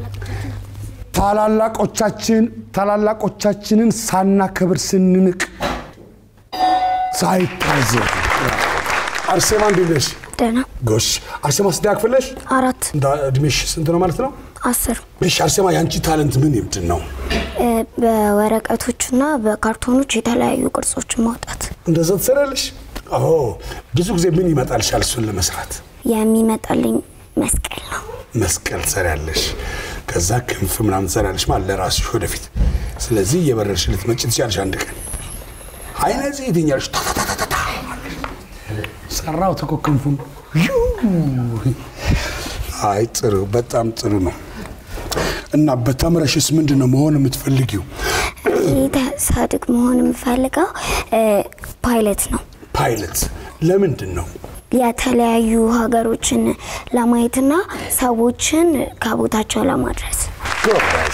[SPEAKER 1] ታላላቆቻችን ታላላቆቻችንን ሳናከብር ስንንቅ ሳይታዘብ። አርሴማ እንዴት ነሽ?
[SPEAKER 2] ደህና
[SPEAKER 1] ጎሽ አርሴማ ስንት ያክፍለሽ?
[SPEAKER 2] አራት
[SPEAKER 1] እንደ እድሜሽ ስንት ነው ማለት ነው?
[SPEAKER 2] አስር
[SPEAKER 1] እሺ አርሴማ የአንቺ ታለንት ምን ምንድን ነው?
[SPEAKER 2] በወረቀቶችና በካርቶኖች የተለያዩ ቅርጾችን ማውጣት
[SPEAKER 1] እንደዛ ትሰራለሽ? አዎ። ብዙ ጊዜ ምን ይመጣልሻል እሱን ለመስራት?
[SPEAKER 2] የሚመጣልኝ መስቀል ነው
[SPEAKER 1] መስቀል ትሰሪያለሽ፣ ከዛ ክንፍ ምናምን ትሰሪያለሽ ማለት ለራስሽ ወደፊት። ስለዚህ እየበረርሽ ልትመጪ ትችያለሽ አንድ ቀን። አይ ነዚህ የትኛለሽ ታታታታታ ሰራው እኮ ክንፉን። ዩ! አይ ጥሩ፣ በጣም ጥሩ ነው። እና በተምረሽስ ምንድን ነው መሆን የምትፈልጊው?
[SPEAKER 2] ይህ ሳድግ መሆን የምፈልገው እ፣ ፓይለት ነው
[SPEAKER 1] ፓይለት። ለምንድን ነው?
[SPEAKER 2] የተለያዩ ሀገሮችን ለማየትና ሰዎችን ከቦታቸው ለማድረስ
[SPEAKER 1] ጎበዝ።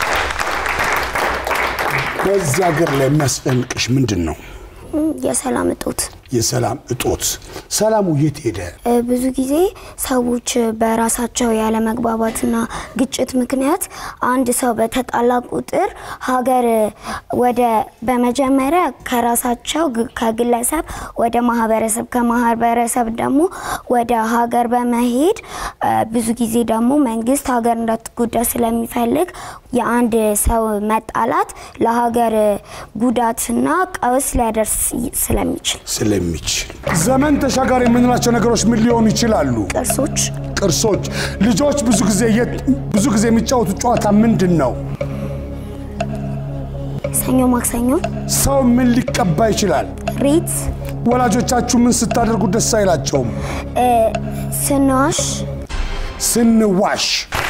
[SPEAKER 1] በዚህ ሀገር ላይ የሚያስጨንቅሽ ምንድን ነው?
[SPEAKER 2] እም፣ የሰላም እጦት
[SPEAKER 1] የሰላም እጦት። ሰላሙ የት ሄደ?
[SPEAKER 2] እ፣ ብዙ ጊዜ ሰዎች በራሳቸው ያለመግባባትና ግጭት ምክንያት አንድ ሰው በተጣላ ቁጥር ሀገር ወደ በመጀመሪያ ከራሳቸው ግ- ከግለሰብ ወደ ማህበረሰብ ከማህበረሰብ ደግሞ ወደ ሀገር በመሄድ እ፣ ብዙ ጊዜ ደግሞ መንግስት ሀገር እንዳትጎዳ ስለሚፈልግ የአንድ ሰው መጣላት ለሀገር ጉዳትና ቀውስ ሊያደርስ ይ- ስለሚችል
[SPEAKER 1] ስለሚችል ዘመን ተሻጋሪ የምንላቸው ነገሮች ምን ሊሆኑ ይችላሉ?
[SPEAKER 2] ቅርሶች
[SPEAKER 1] ቅርሶች። ልጆች ብዙ ጊዜ የት- ብዙ ጊዜ የሚጫወቱት ጨዋታ ምንድን ነው?
[SPEAKER 2] ሰኞ ማክሰኞ
[SPEAKER 1] ሰው ምን ሊቀባ ይችላል?
[SPEAKER 2] ሪት
[SPEAKER 1] ወላጆቻችሁ ምን ስታደርጉ ደስ አይላቸውም?
[SPEAKER 2] ስንዋሽ
[SPEAKER 1] ስንዋሽ።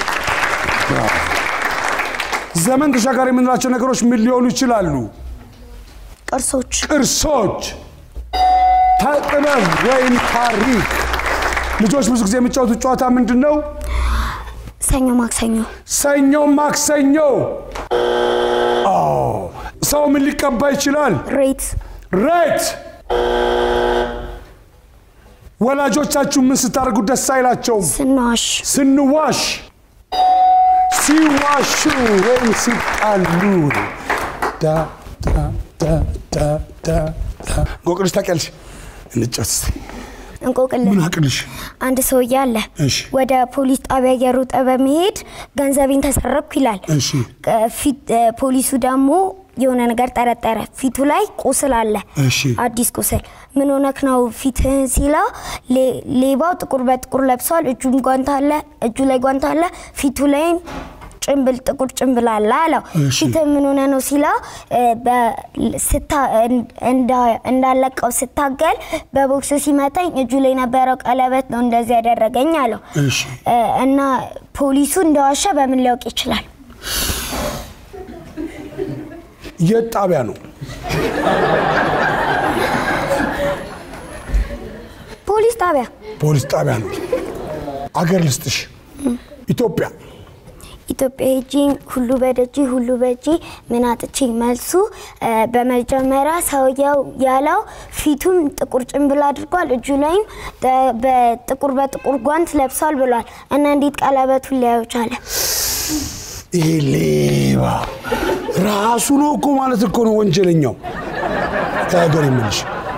[SPEAKER 1] ዘመን ተሻጋሪ የምንላቸው ነገሮች ምን ሊሆኑ ይችላሉ?
[SPEAKER 2] ቅርሶች
[SPEAKER 1] ቅርሶች፣ ጥበብ ወይም ታሪክ። ልጆች ብዙ ጊዜ የሚጫወቱት ጨዋታ ምንድን ነው?
[SPEAKER 2] ሰኞ ማክሰኞ
[SPEAKER 1] ሰኞ ማክሰኞ። አዎ። ሰው ምን ሊቀባ ይችላል?
[SPEAKER 2] ሬት
[SPEAKER 1] ሬት። ወላጆቻችሁ ምን ስታደርጉ ደስ አይላቸውም?
[SPEAKER 2] ስንዋሽ
[SPEAKER 1] ስንዋሽ፣ ሲዋሹ ወይም ሲጣሉ ዳ ዳ ዳ ዳ ዳ ዳ። እንቆቅልሽ ታውቂያለሽ? እንጫወት እስኪ።
[SPEAKER 2] እንቆቅልህ
[SPEAKER 1] ምን አቅልሽ?
[SPEAKER 2] አንድ ሰውዬ አለ
[SPEAKER 1] እሺ።
[SPEAKER 2] ወደ ፖሊስ ጣቢያ እየሮጠ በመሄድ ገንዘቤን ተሰረኩ ይላል።
[SPEAKER 1] እሺ።
[SPEAKER 2] ቅ- ፊት እ፣ ፖሊሱ ደግሞ የሆነ ነገር ጠረጠረ። ፊቱ ላይ ቁስል አለ፣
[SPEAKER 1] እሺ።
[SPEAKER 2] አዲስ ቁስል። ምን ሆነክ ነው ፊትህን ሲለው ሌ- ሌባው ጥቁር በጥቁር ለብሷል። እጁም ጓንት አለ፣ እጁ ላይ ጓንት አለ፣ ፊቱ ላይ ጭንብል ጥቁር ጭንብል አለ አለው።
[SPEAKER 1] እሺ።
[SPEAKER 2] ፊትህ ምን ሆነ ነው ሲለው እ፣ በ- ስታ- እንዳ- እንዳለቀው ስታገል በቦክስ ሲመታኝ እጁ ላይ የነበረው ቀለበት ነው እንደዚህ ያደረገኝ አለው።
[SPEAKER 1] እሺ።
[SPEAKER 2] እ፣ እና ፖሊሱ እንደዋሸ በምን ሊያውቅ ይችላል?
[SPEAKER 1] የት ጣቢያ ነው?
[SPEAKER 2] ፖሊስ ጣቢያ
[SPEAKER 1] ፖሊስ ጣቢያ ነው። አገር ልስጥሽ። ኢትዮጵያ
[SPEAKER 2] ኢትዮጵያ ሄጂ ሁሉ በደጂ ሁሉ በጂ ምን አጥቼ መልሱ እ፣ በመጀመሪያ ሰውየው ያለው ፊቱም ጥቁር ጭንብል አድርጓል እጁ ላይም ተ- በጥቁር በጥቁር ጓንት ለብሷል ብሏል እና እንዴት ቀለበቱን ሊያዩ ቻለ?
[SPEAKER 1] ይሄ ሌባ ራሱ ነው እኮ ማለት እኮ ነው ወንጀለኛው። ከሀገር የምልሽ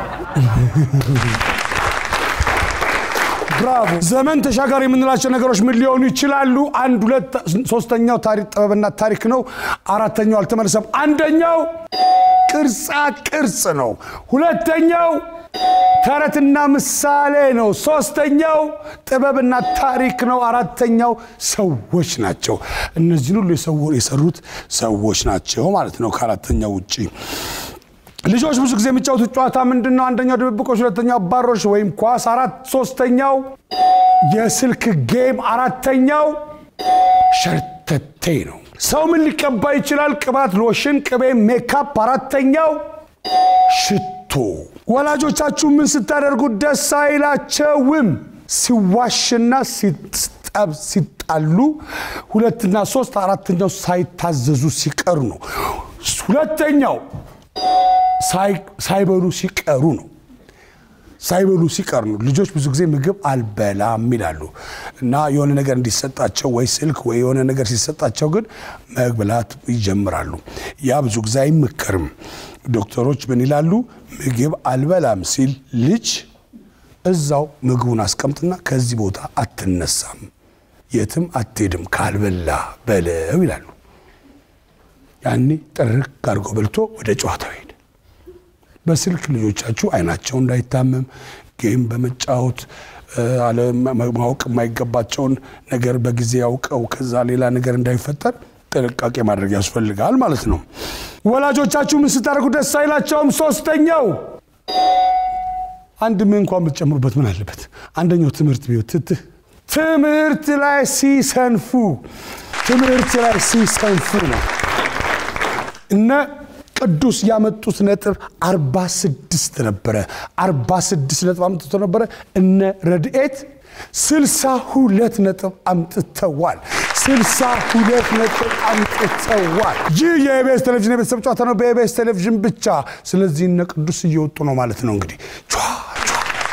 [SPEAKER 1] ብራቮ። ዘመን ተሻጋሪ የምንላቸው ነገሮች ምን ሊሆኑ ይችላሉ? አንድ ሁለት፣ ሶስተኛው ታሪክ ጥበብና ታሪክ ነው። አራተኛው አልተመለሰም። አንደኛው ቅርጻ ቅርጽ ነው። ሁለተኛው ተረትና ምሳሌ ነው። ሶስተኛው ጥበብና ታሪክ ነው። አራተኛው ሰዎች ናቸው። እነዚህን ሁሉ የሰው- የሰሩት ሰዎች ናቸው ማለት ነው ከአራተኛው ውጪ ልጆች ብዙ ጊዜ የሚጫወቱት ጨዋታ ምንድን ነው? አንደኛው ድብብቆች፣ ሁለተኛው አባሮሽ ወይም ኳስ፣ አራት ሶስተኛው የስልክ ጌም፣ አራተኛው ሸርተቴ ነው። ሰው ምን ሊቀባ ይችላል? ቅባት፣ ሎሽን፣ ቅቤ፣ ሜካፕ። አራተኛው ሽቶ። ወላጆቻችሁ ምን ስታደርጉ ደስ አይላቸውም? ሲዋሽና ሲጠብ ሲጣሉ፣ ሁለትና ሶስት፣ አራተኛው ሳይታዘዙ ሲቀሩ ነው። ሁለተኛው ሳይ- ሳይበሉ ሲቀሩ ነው። ሳይበሉ ሲቀር ነው። ልጆች ብዙ ጊዜ ምግብ አልበላም ይላሉ እና የሆነ ነገር እንዲሰጣቸው ወይ ስልክ ወይ የሆነ ነገር ሲሰጣቸው ግን መብላት ይጀምራሉ። ያ ብዙ ጊዜ አይመከርም። ዶክተሮች ምን ይላሉ? ምግብ አልበላም ሲል ልጅ እዛው ምግቡን አስቀምጥና ከዚህ ቦታ አትነሳም፣ የትም አትሄድም ካልበላ በለው ይላሉ። ያኔ ጥርቅ አድርጎ በልቶ ወደ ጨዋታው ሄደ። በስልክ ልጆቻችሁ አይናቸው እንዳይታመም ጌም በመጫወት እ፣ አለ- ማወቅ የማይገባቸውን ነገር በጊዜ ያውቀው ከዛ ሌላ ነገር እንዳይፈጠር ጥንቃቄ ማድረግ ያስፈልጋል ማለት ነው። ወላጆቻችሁ ምን ስታደርጉ ደስ አይላቸውም? ሶስተኛው አንድ ምን እንኳን ብትጨምሩበት ምን አለበት? አንደኛው ትምህርት ቢሆን ትትህ ትምህርት ላይ ሲሰንፉ ትምህርት ላይ ሲሰንፉ ነው። እነ ቅዱስ ያመጡት ነጥብ 46 ነበረ። 46 ነጥብ አምጥቶ ነበረ። እነ ረድኤት 62 ነጥብ አምጥተዋል። 62 ነጥብ አምጥተዋል። ይህ የኢቢኤስ ቴሌቪዥን የቤተሰብ ጨዋታ ነው፣ በኢቢኤስ ቴሌቪዥን ብቻ። ስለዚህ እነ ቅዱስ እየወጡ ነው ማለት ነው እንግዲህ ቿ ቿ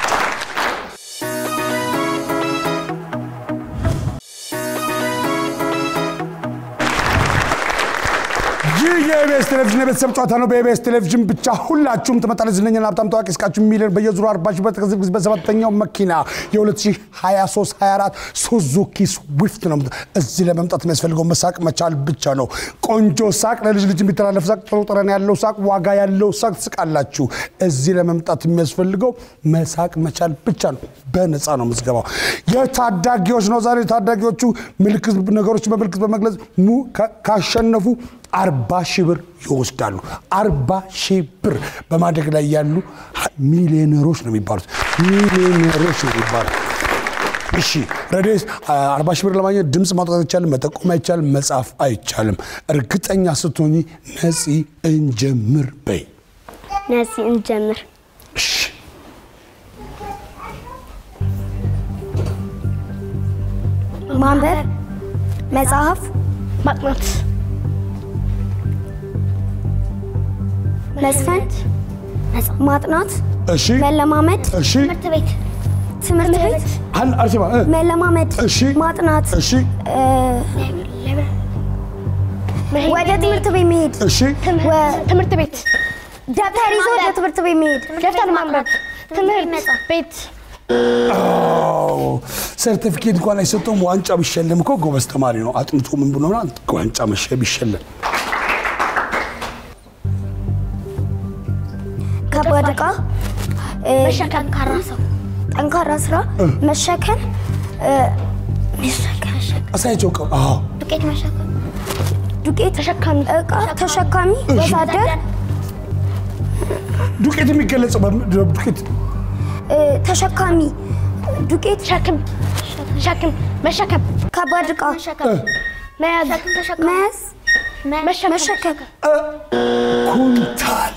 [SPEAKER 1] ይህ የኢቢኤስ ቴሌቪዥን የቤተሰብ ጨዋታ ነው። በኢቢኤስ ቴሌቪዥን ብቻ ሁላችሁም ትመጣለች። ዝነኛና ሀብታም ታዋቂ እስቃችሁ ሚሊዮን በየዙሩ አርባ ሺህ በተከዘብ ጊዜ በሰባተኛው መኪና የ2023 24 ሱዙኪ ስዊፍት ነው። እዚህ ለመምጣት የሚያስፈልገው መሳቅ መቻል ብቻ ነው። ቆንጆ ሳቅ፣ ለልጅ ልጅ የሚተላለፍ ሳቅ፣ ጥሩ ጠረን ያለው ሳቅ፣ ዋጋ ያለው ሳቅ ትስቃላችሁ። እዚህ ለመምጣት የሚያስፈልገው መሳቅ መቻል ብቻ ነው። በነፃ ነው ምዝገባው። የታዳጊዎች ነው። ዛሬ ታዳጊዎቹ ምልክት ነገሮችን በምልክት በመግለጽ ሙ- ካ- ካሸነፉ አርባ ሺህ ብር ይወስዳሉ። አርባ ሺህ ብር በማደግ ላይ ያሉ ሚሊዮነሮች ነው የሚባሉት። ሚሊዮነሮች ነው የሚባሉት። እሺ ረዴስ አርባ ሺህ ብር ለማግኘት ድምፅ ማውጣት አይቻልም፣ መጠቆም አይቻልም፣ መጻፍ አይቻልም። እርግጠኛ ስትሆኚ ነፂ እንጀምር በይ።
[SPEAKER 3] ነፂ እንጀምር።
[SPEAKER 1] እሺ
[SPEAKER 2] ማንበብ፣ መጽሐፍ፣
[SPEAKER 3] ማጥናት፣
[SPEAKER 2] መስፈን፣ ማጥናት፣
[SPEAKER 1] እሺ
[SPEAKER 2] መለማመድ፣
[SPEAKER 1] እሺ
[SPEAKER 3] ትምህርት ቤት፣
[SPEAKER 2] ትምህርት ቤት፣
[SPEAKER 1] አን- አርሴማ እ፣
[SPEAKER 2] መለማመድ፣
[SPEAKER 1] እሺ
[SPEAKER 2] ማጥናት፣
[SPEAKER 1] እሺ
[SPEAKER 2] እ፣ ወደ ትምህርት ቤት መሄድ
[SPEAKER 1] እሺ
[SPEAKER 2] ወ-
[SPEAKER 3] ትምህርት ቤት
[SPEAKER 2] ደብተር ይዞ ወደ ትምህርት ቤት መሄድ
[SPEAKER 3] ደብተር ማንበብ ትምህርት ቤት
[SPEAKER 1] አዎ፣ ሰርቲፊኬት እንኳን አይሰጠውም። ዋንጫ ቢሸለም እኮ ጎበዝ ተማሪ ነው። አጥንቶ ምን ብሎ ነው ዋንጫ መሸ ቢሸለም
[SPEAKER 2] ከባድ ዕቃ እ፣
[SPEAKER 3] መሸከም ጠንካራ ሰው
[SPEAKER 2] ጠንካራ ስራ መሸከም እ፣ መሸከም
[SPEAKER 1] አሳያቸው እኮ አዎ
[SPEAKER 3] ዱቄት መሸከም
[SPEAKER 2] ዱቄት
[SPEAKER 3] ተሸካሚ
[SPEAKER 2] ዕቃ ተሸካሚ ወዛደር
[SPEAKER 1] ዱቄት የሚገለጸው በም- ዱቄት
[SPEAKER 2] እ፣ ተሸካሚ ዱቄት
[SPEAKER 3] ሸክም ሸክም መሸከም
[SPEAKER 2] ከባድ ዕቃ
[SPEAKER 1] እ፣
[SPEAKER 3] መያዝ
[SPEAKER 2] መያዝ
[SPEAKER 3] መሸከም
[SPEAKER 2] መሸከም
[SPEAKER 1] ኩንታል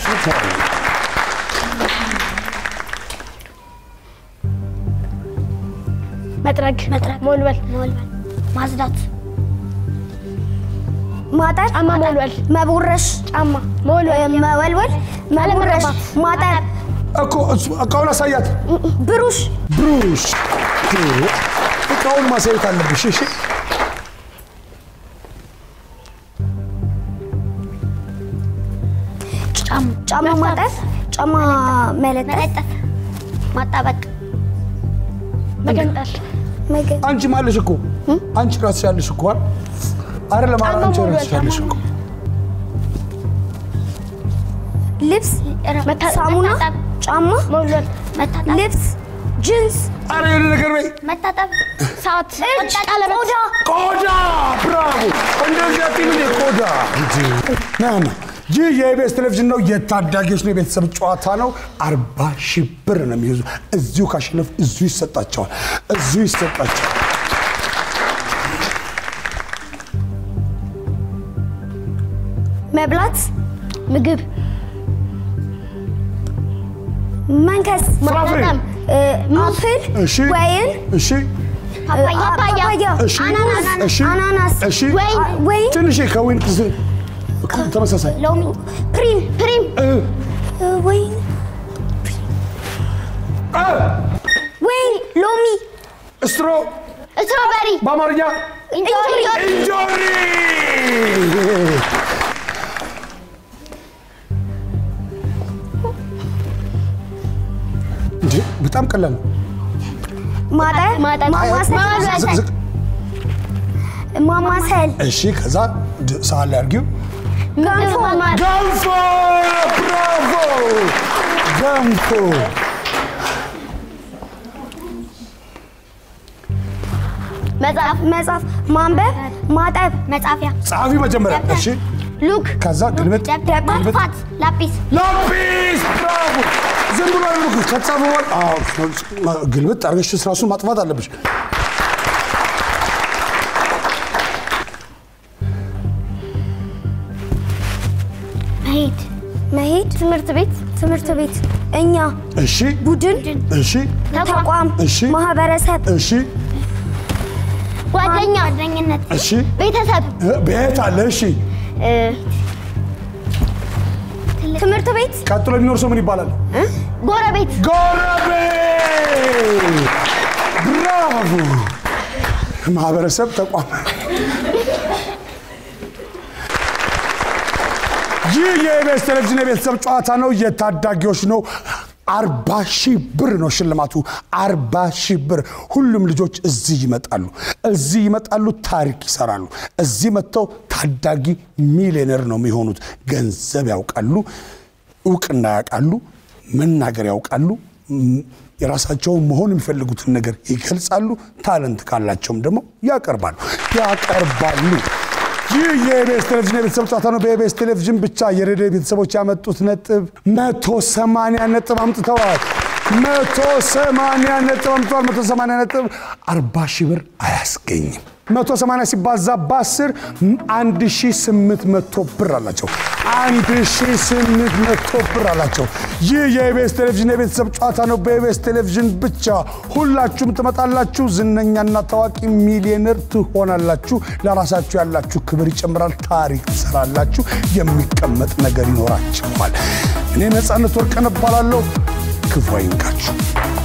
[SPEAKER 3] መጥረግ ሞልበል ማጽዳት
[SPEAKER 2] ማጠር
[SPEAKER 3] ጫማ መወልወል
[SPEAKER 2] መቦረሽ
[SPEAKER 3] ጫማ
[SPEAKER 2] እ፣
[SPEAKER 3] መወልወል
[SPEAKER 2] መወልወል መቦረሽ
[SPEAKER 3] አለመቀባት።
[SPEAKER 2] ማጠር
[SPEAKER 1] እኮ እሱ- እቃውን አሳያት።
[SPEAKER 2] ብሩሽ
[SPEAKER 1] ብሩሽ እቃውን ማሳየት አለብሽ። እሺ
[SPEAKER 2] ጫማ ማጠር ጫማ መለጠፍ
[SPEAKER 3] ማጣበቅ መገንጠል
[SPEAKER 2] መገ-
[SPEAKER 1] አንቺ ማለሽ እኮ አንቺ ራስሽ ያለሽ እኮ አይደል? አይደለም
[SPEAKER 3] ጫማ
[SPEAKER 1] አንቺ
[SPEAKER 3] መወልወል፣
[SPEAKER 1] ራስሽ ያለሽ እኮ
[SPEAKER 2] ልብስ
[SPEAKER 3] መታ-
[SPEAKER 2] ሳሙና
[SPEAKER 3] መታጠብ፣
[SPEAKER 2] ጫማ
[SPEAKER 3] መወልወል መታጠብ
[SPEAKER 2] ልብስ ጅንስ
[SPEAKER 1] አረ የሆነ ነገር በይ።
[SPEAKER 3] መታጠብ ሰዓት ቀለበት
[SPEAKER 2] ቆዳ
[SPEAKER 1] ቆዳ ብራቮ! እንደዚህ አትይም እንዴ? ቆዳ እንጂ ናና ይህ የኢቢኤስ ቴሌቪዥን ነው። የታዳጊዎች ነው፣ የቤተሰብ ጨዋታ ነው። አርባ ሺህ ብር ነው የሚይዙ። እዚሁ ካሸነፍ እዚሁ ይሰጣቸዋል፣ እዚሁ ይሰጣቸዋል።
[SPEAKER 2] መብላት
[SPEAKER 3] ምግብ
[SPEAKER 2] መንከስ
[SPEAKER 1] ፍራፍሬ።
[SPEAKER 2] እ፣ አፕል
[SPEAKER 1] እሺ፣
[SPEAKER 2] ወይን
[SPEAKER 1] እሺ፣
[SPEAKER 2] ፓፓያ
[SPEAKER 1] እሺ፣
[SPEAKER 2] አናናስ
[SPEAKER 1] እሺ፣
[SPEAKER 2] አናናስ
[SPEAKER 1] እሺ።
[SPEAKER 2] ወይን ወይን
[SPEAKER 1] ትንሽ ከወይን ክስ- ተመሳሳይ
[SPEAKER 2] ሎሚ ፕሪም ፕሪም
[SPEAKER 1] እ፣
[SPEAKER 2] እ፣ ወይን
[SPEAKER 1] እ፣
[SPEAKER 2] ወይን ሎሚ
[SPEAKER 1] ስትሮ
[SPEAKER 2] ስትሮበሪ
[SPEAKER 1] በአማርኛ
[SPEAKER 2] እንጆሪ
[SPEAKER 1] እንጆሪ እንዴ በጣም ቀላል ነው።
[SPEAKER 2] ማጠር ማማሰል
[SPEAKER 1] ዝቅ ዝቅ።
[SPEAKER 2] ማማሰል
[SPEAKER 1] እሺ ከዛ ድ- ሳህን ላይ አድርጊው።
[SPEAKER 2] ገንፎ
[SPEAKER 1] ገንፎ ብራቮ! ገንፎ
[SPEAKER 2] መጽሐፍ መጽሐፍ ማንበብ ማጠብ
[SPEAKER 3] መጻፊያ
[SPEAKER 1] ጸሐፊ መጀመሪያ። እሺ
[SPEAKER 2] ሉክ
[SPEAKER 1] ከዛ ግልብጥ
[SPEAKER 2] ደብተር
[SPEAKER 3] ማጥፋት ላጲስ
[SPEAKER 1] ላጲስ ብራቮ! ዝም ብሎ አይልኩ ከተጻፈ በኋላ አዎ፣ ግልብጥ አድርገሽ ራሱን ማጥፋት አለብሽ።
[SPEAKER 2] መሄድ መሄድ ትምህርት ቤት ትምህርት ቤት እኛ
[SPEAKER 1] እሺ
[SPEAKER 2] ቡድን
[SPEAKER 1] እሺ
[SPEAKER 2] ተቋም
[SPEAKER 1] እሺ
[SPEAKER 2] ማህበረሰብ
[SPEAKER 1] እሺ
[SPEAKER 2] ጓደኛ ጓደኝነት
[SPEAKER 1] እሺ
[SPEAKER 2] ቤተሰብ
[SPEAKER 1] እ፣ ቤት አለ። እሺ
[SPEAKER 2] ትምህርት ቤት
[SPEAKER 1] ቀጥሎ የሚኖር ሰው ምን ይባላል?
[SPEAKER 2] ጎረቤት
[SPEAKER 1] ጎረቤት። ብራቮ! ማህበረሰብ ተቋም። ይህ የኢቢኤስ ቴሌቪዥን የቤተሰብ ጨዋታ ነው። የታዳጊዎች ነው። አርባ ሺህ ብር ነው ሽልማቱ። አርባ ሺህ ብር። ሁሉም ልጆች እዚህ ይመጣሉ፣ እዚህ ይመጣሉ፣ ታሪክ ይሰራሉ። እዚህ መጥተው ታዳጊ ሚሊዮነር ነው የሚሆኑት። ገንዘብ ያውቃሉ፣ እውቅና ያውቃሉ፣ መናገር ያውቃሉ። ም- የራሳቸውን መሆን የሚፈልጉትን ነገር ይገልጻሉ። ታለንት ካላቸውም ደግሞ ያቀርባሉ ያቀርባሉ። ይህ የኢቢኤስ ቴሌቪዥን የቤተሰብ ጨዋታ ነው። በኢቢኤስ ቴሌቪዥን ብቻ የሬዲዮ ቤተሰቦች ያመጡት ነጥብ መቶ ሰማንያ ነጥብ አምጥተዋል። መቶ ሰማንያ ነጥብ አምጥተዋል። መቶ ሰማንያ ነጥብ አርባ ሺህ ብር አያስገኝም። መቶ ሰማንያ ሲባዛ በአስር አንድ ሺህ ስምንት መቶ ብር አላቸው። አንድ ሺህ ስምንት መቶ ብር አላቸው። ይህ የኢቢኤስ ቴሌቪዥን የቤተሰብ ጨዋታ ነው። በኢቢኤስ ቴሌቪዥን ብቻ ሁላችሁም ትመጣላችሁ። ዝነኛና ታዋቂ ሚሊዮነር ትሆናላችሁ። ለራሳችሁ ያላችሁ ክብር ይጨምራል። ታሪክ ትሰራላችሁ። የሚቀመጥ ነገር ይኖራችኋል። እኔ ነፃነት ወርቅነህ እባላለሁ። ክፉ አይንካችሁ።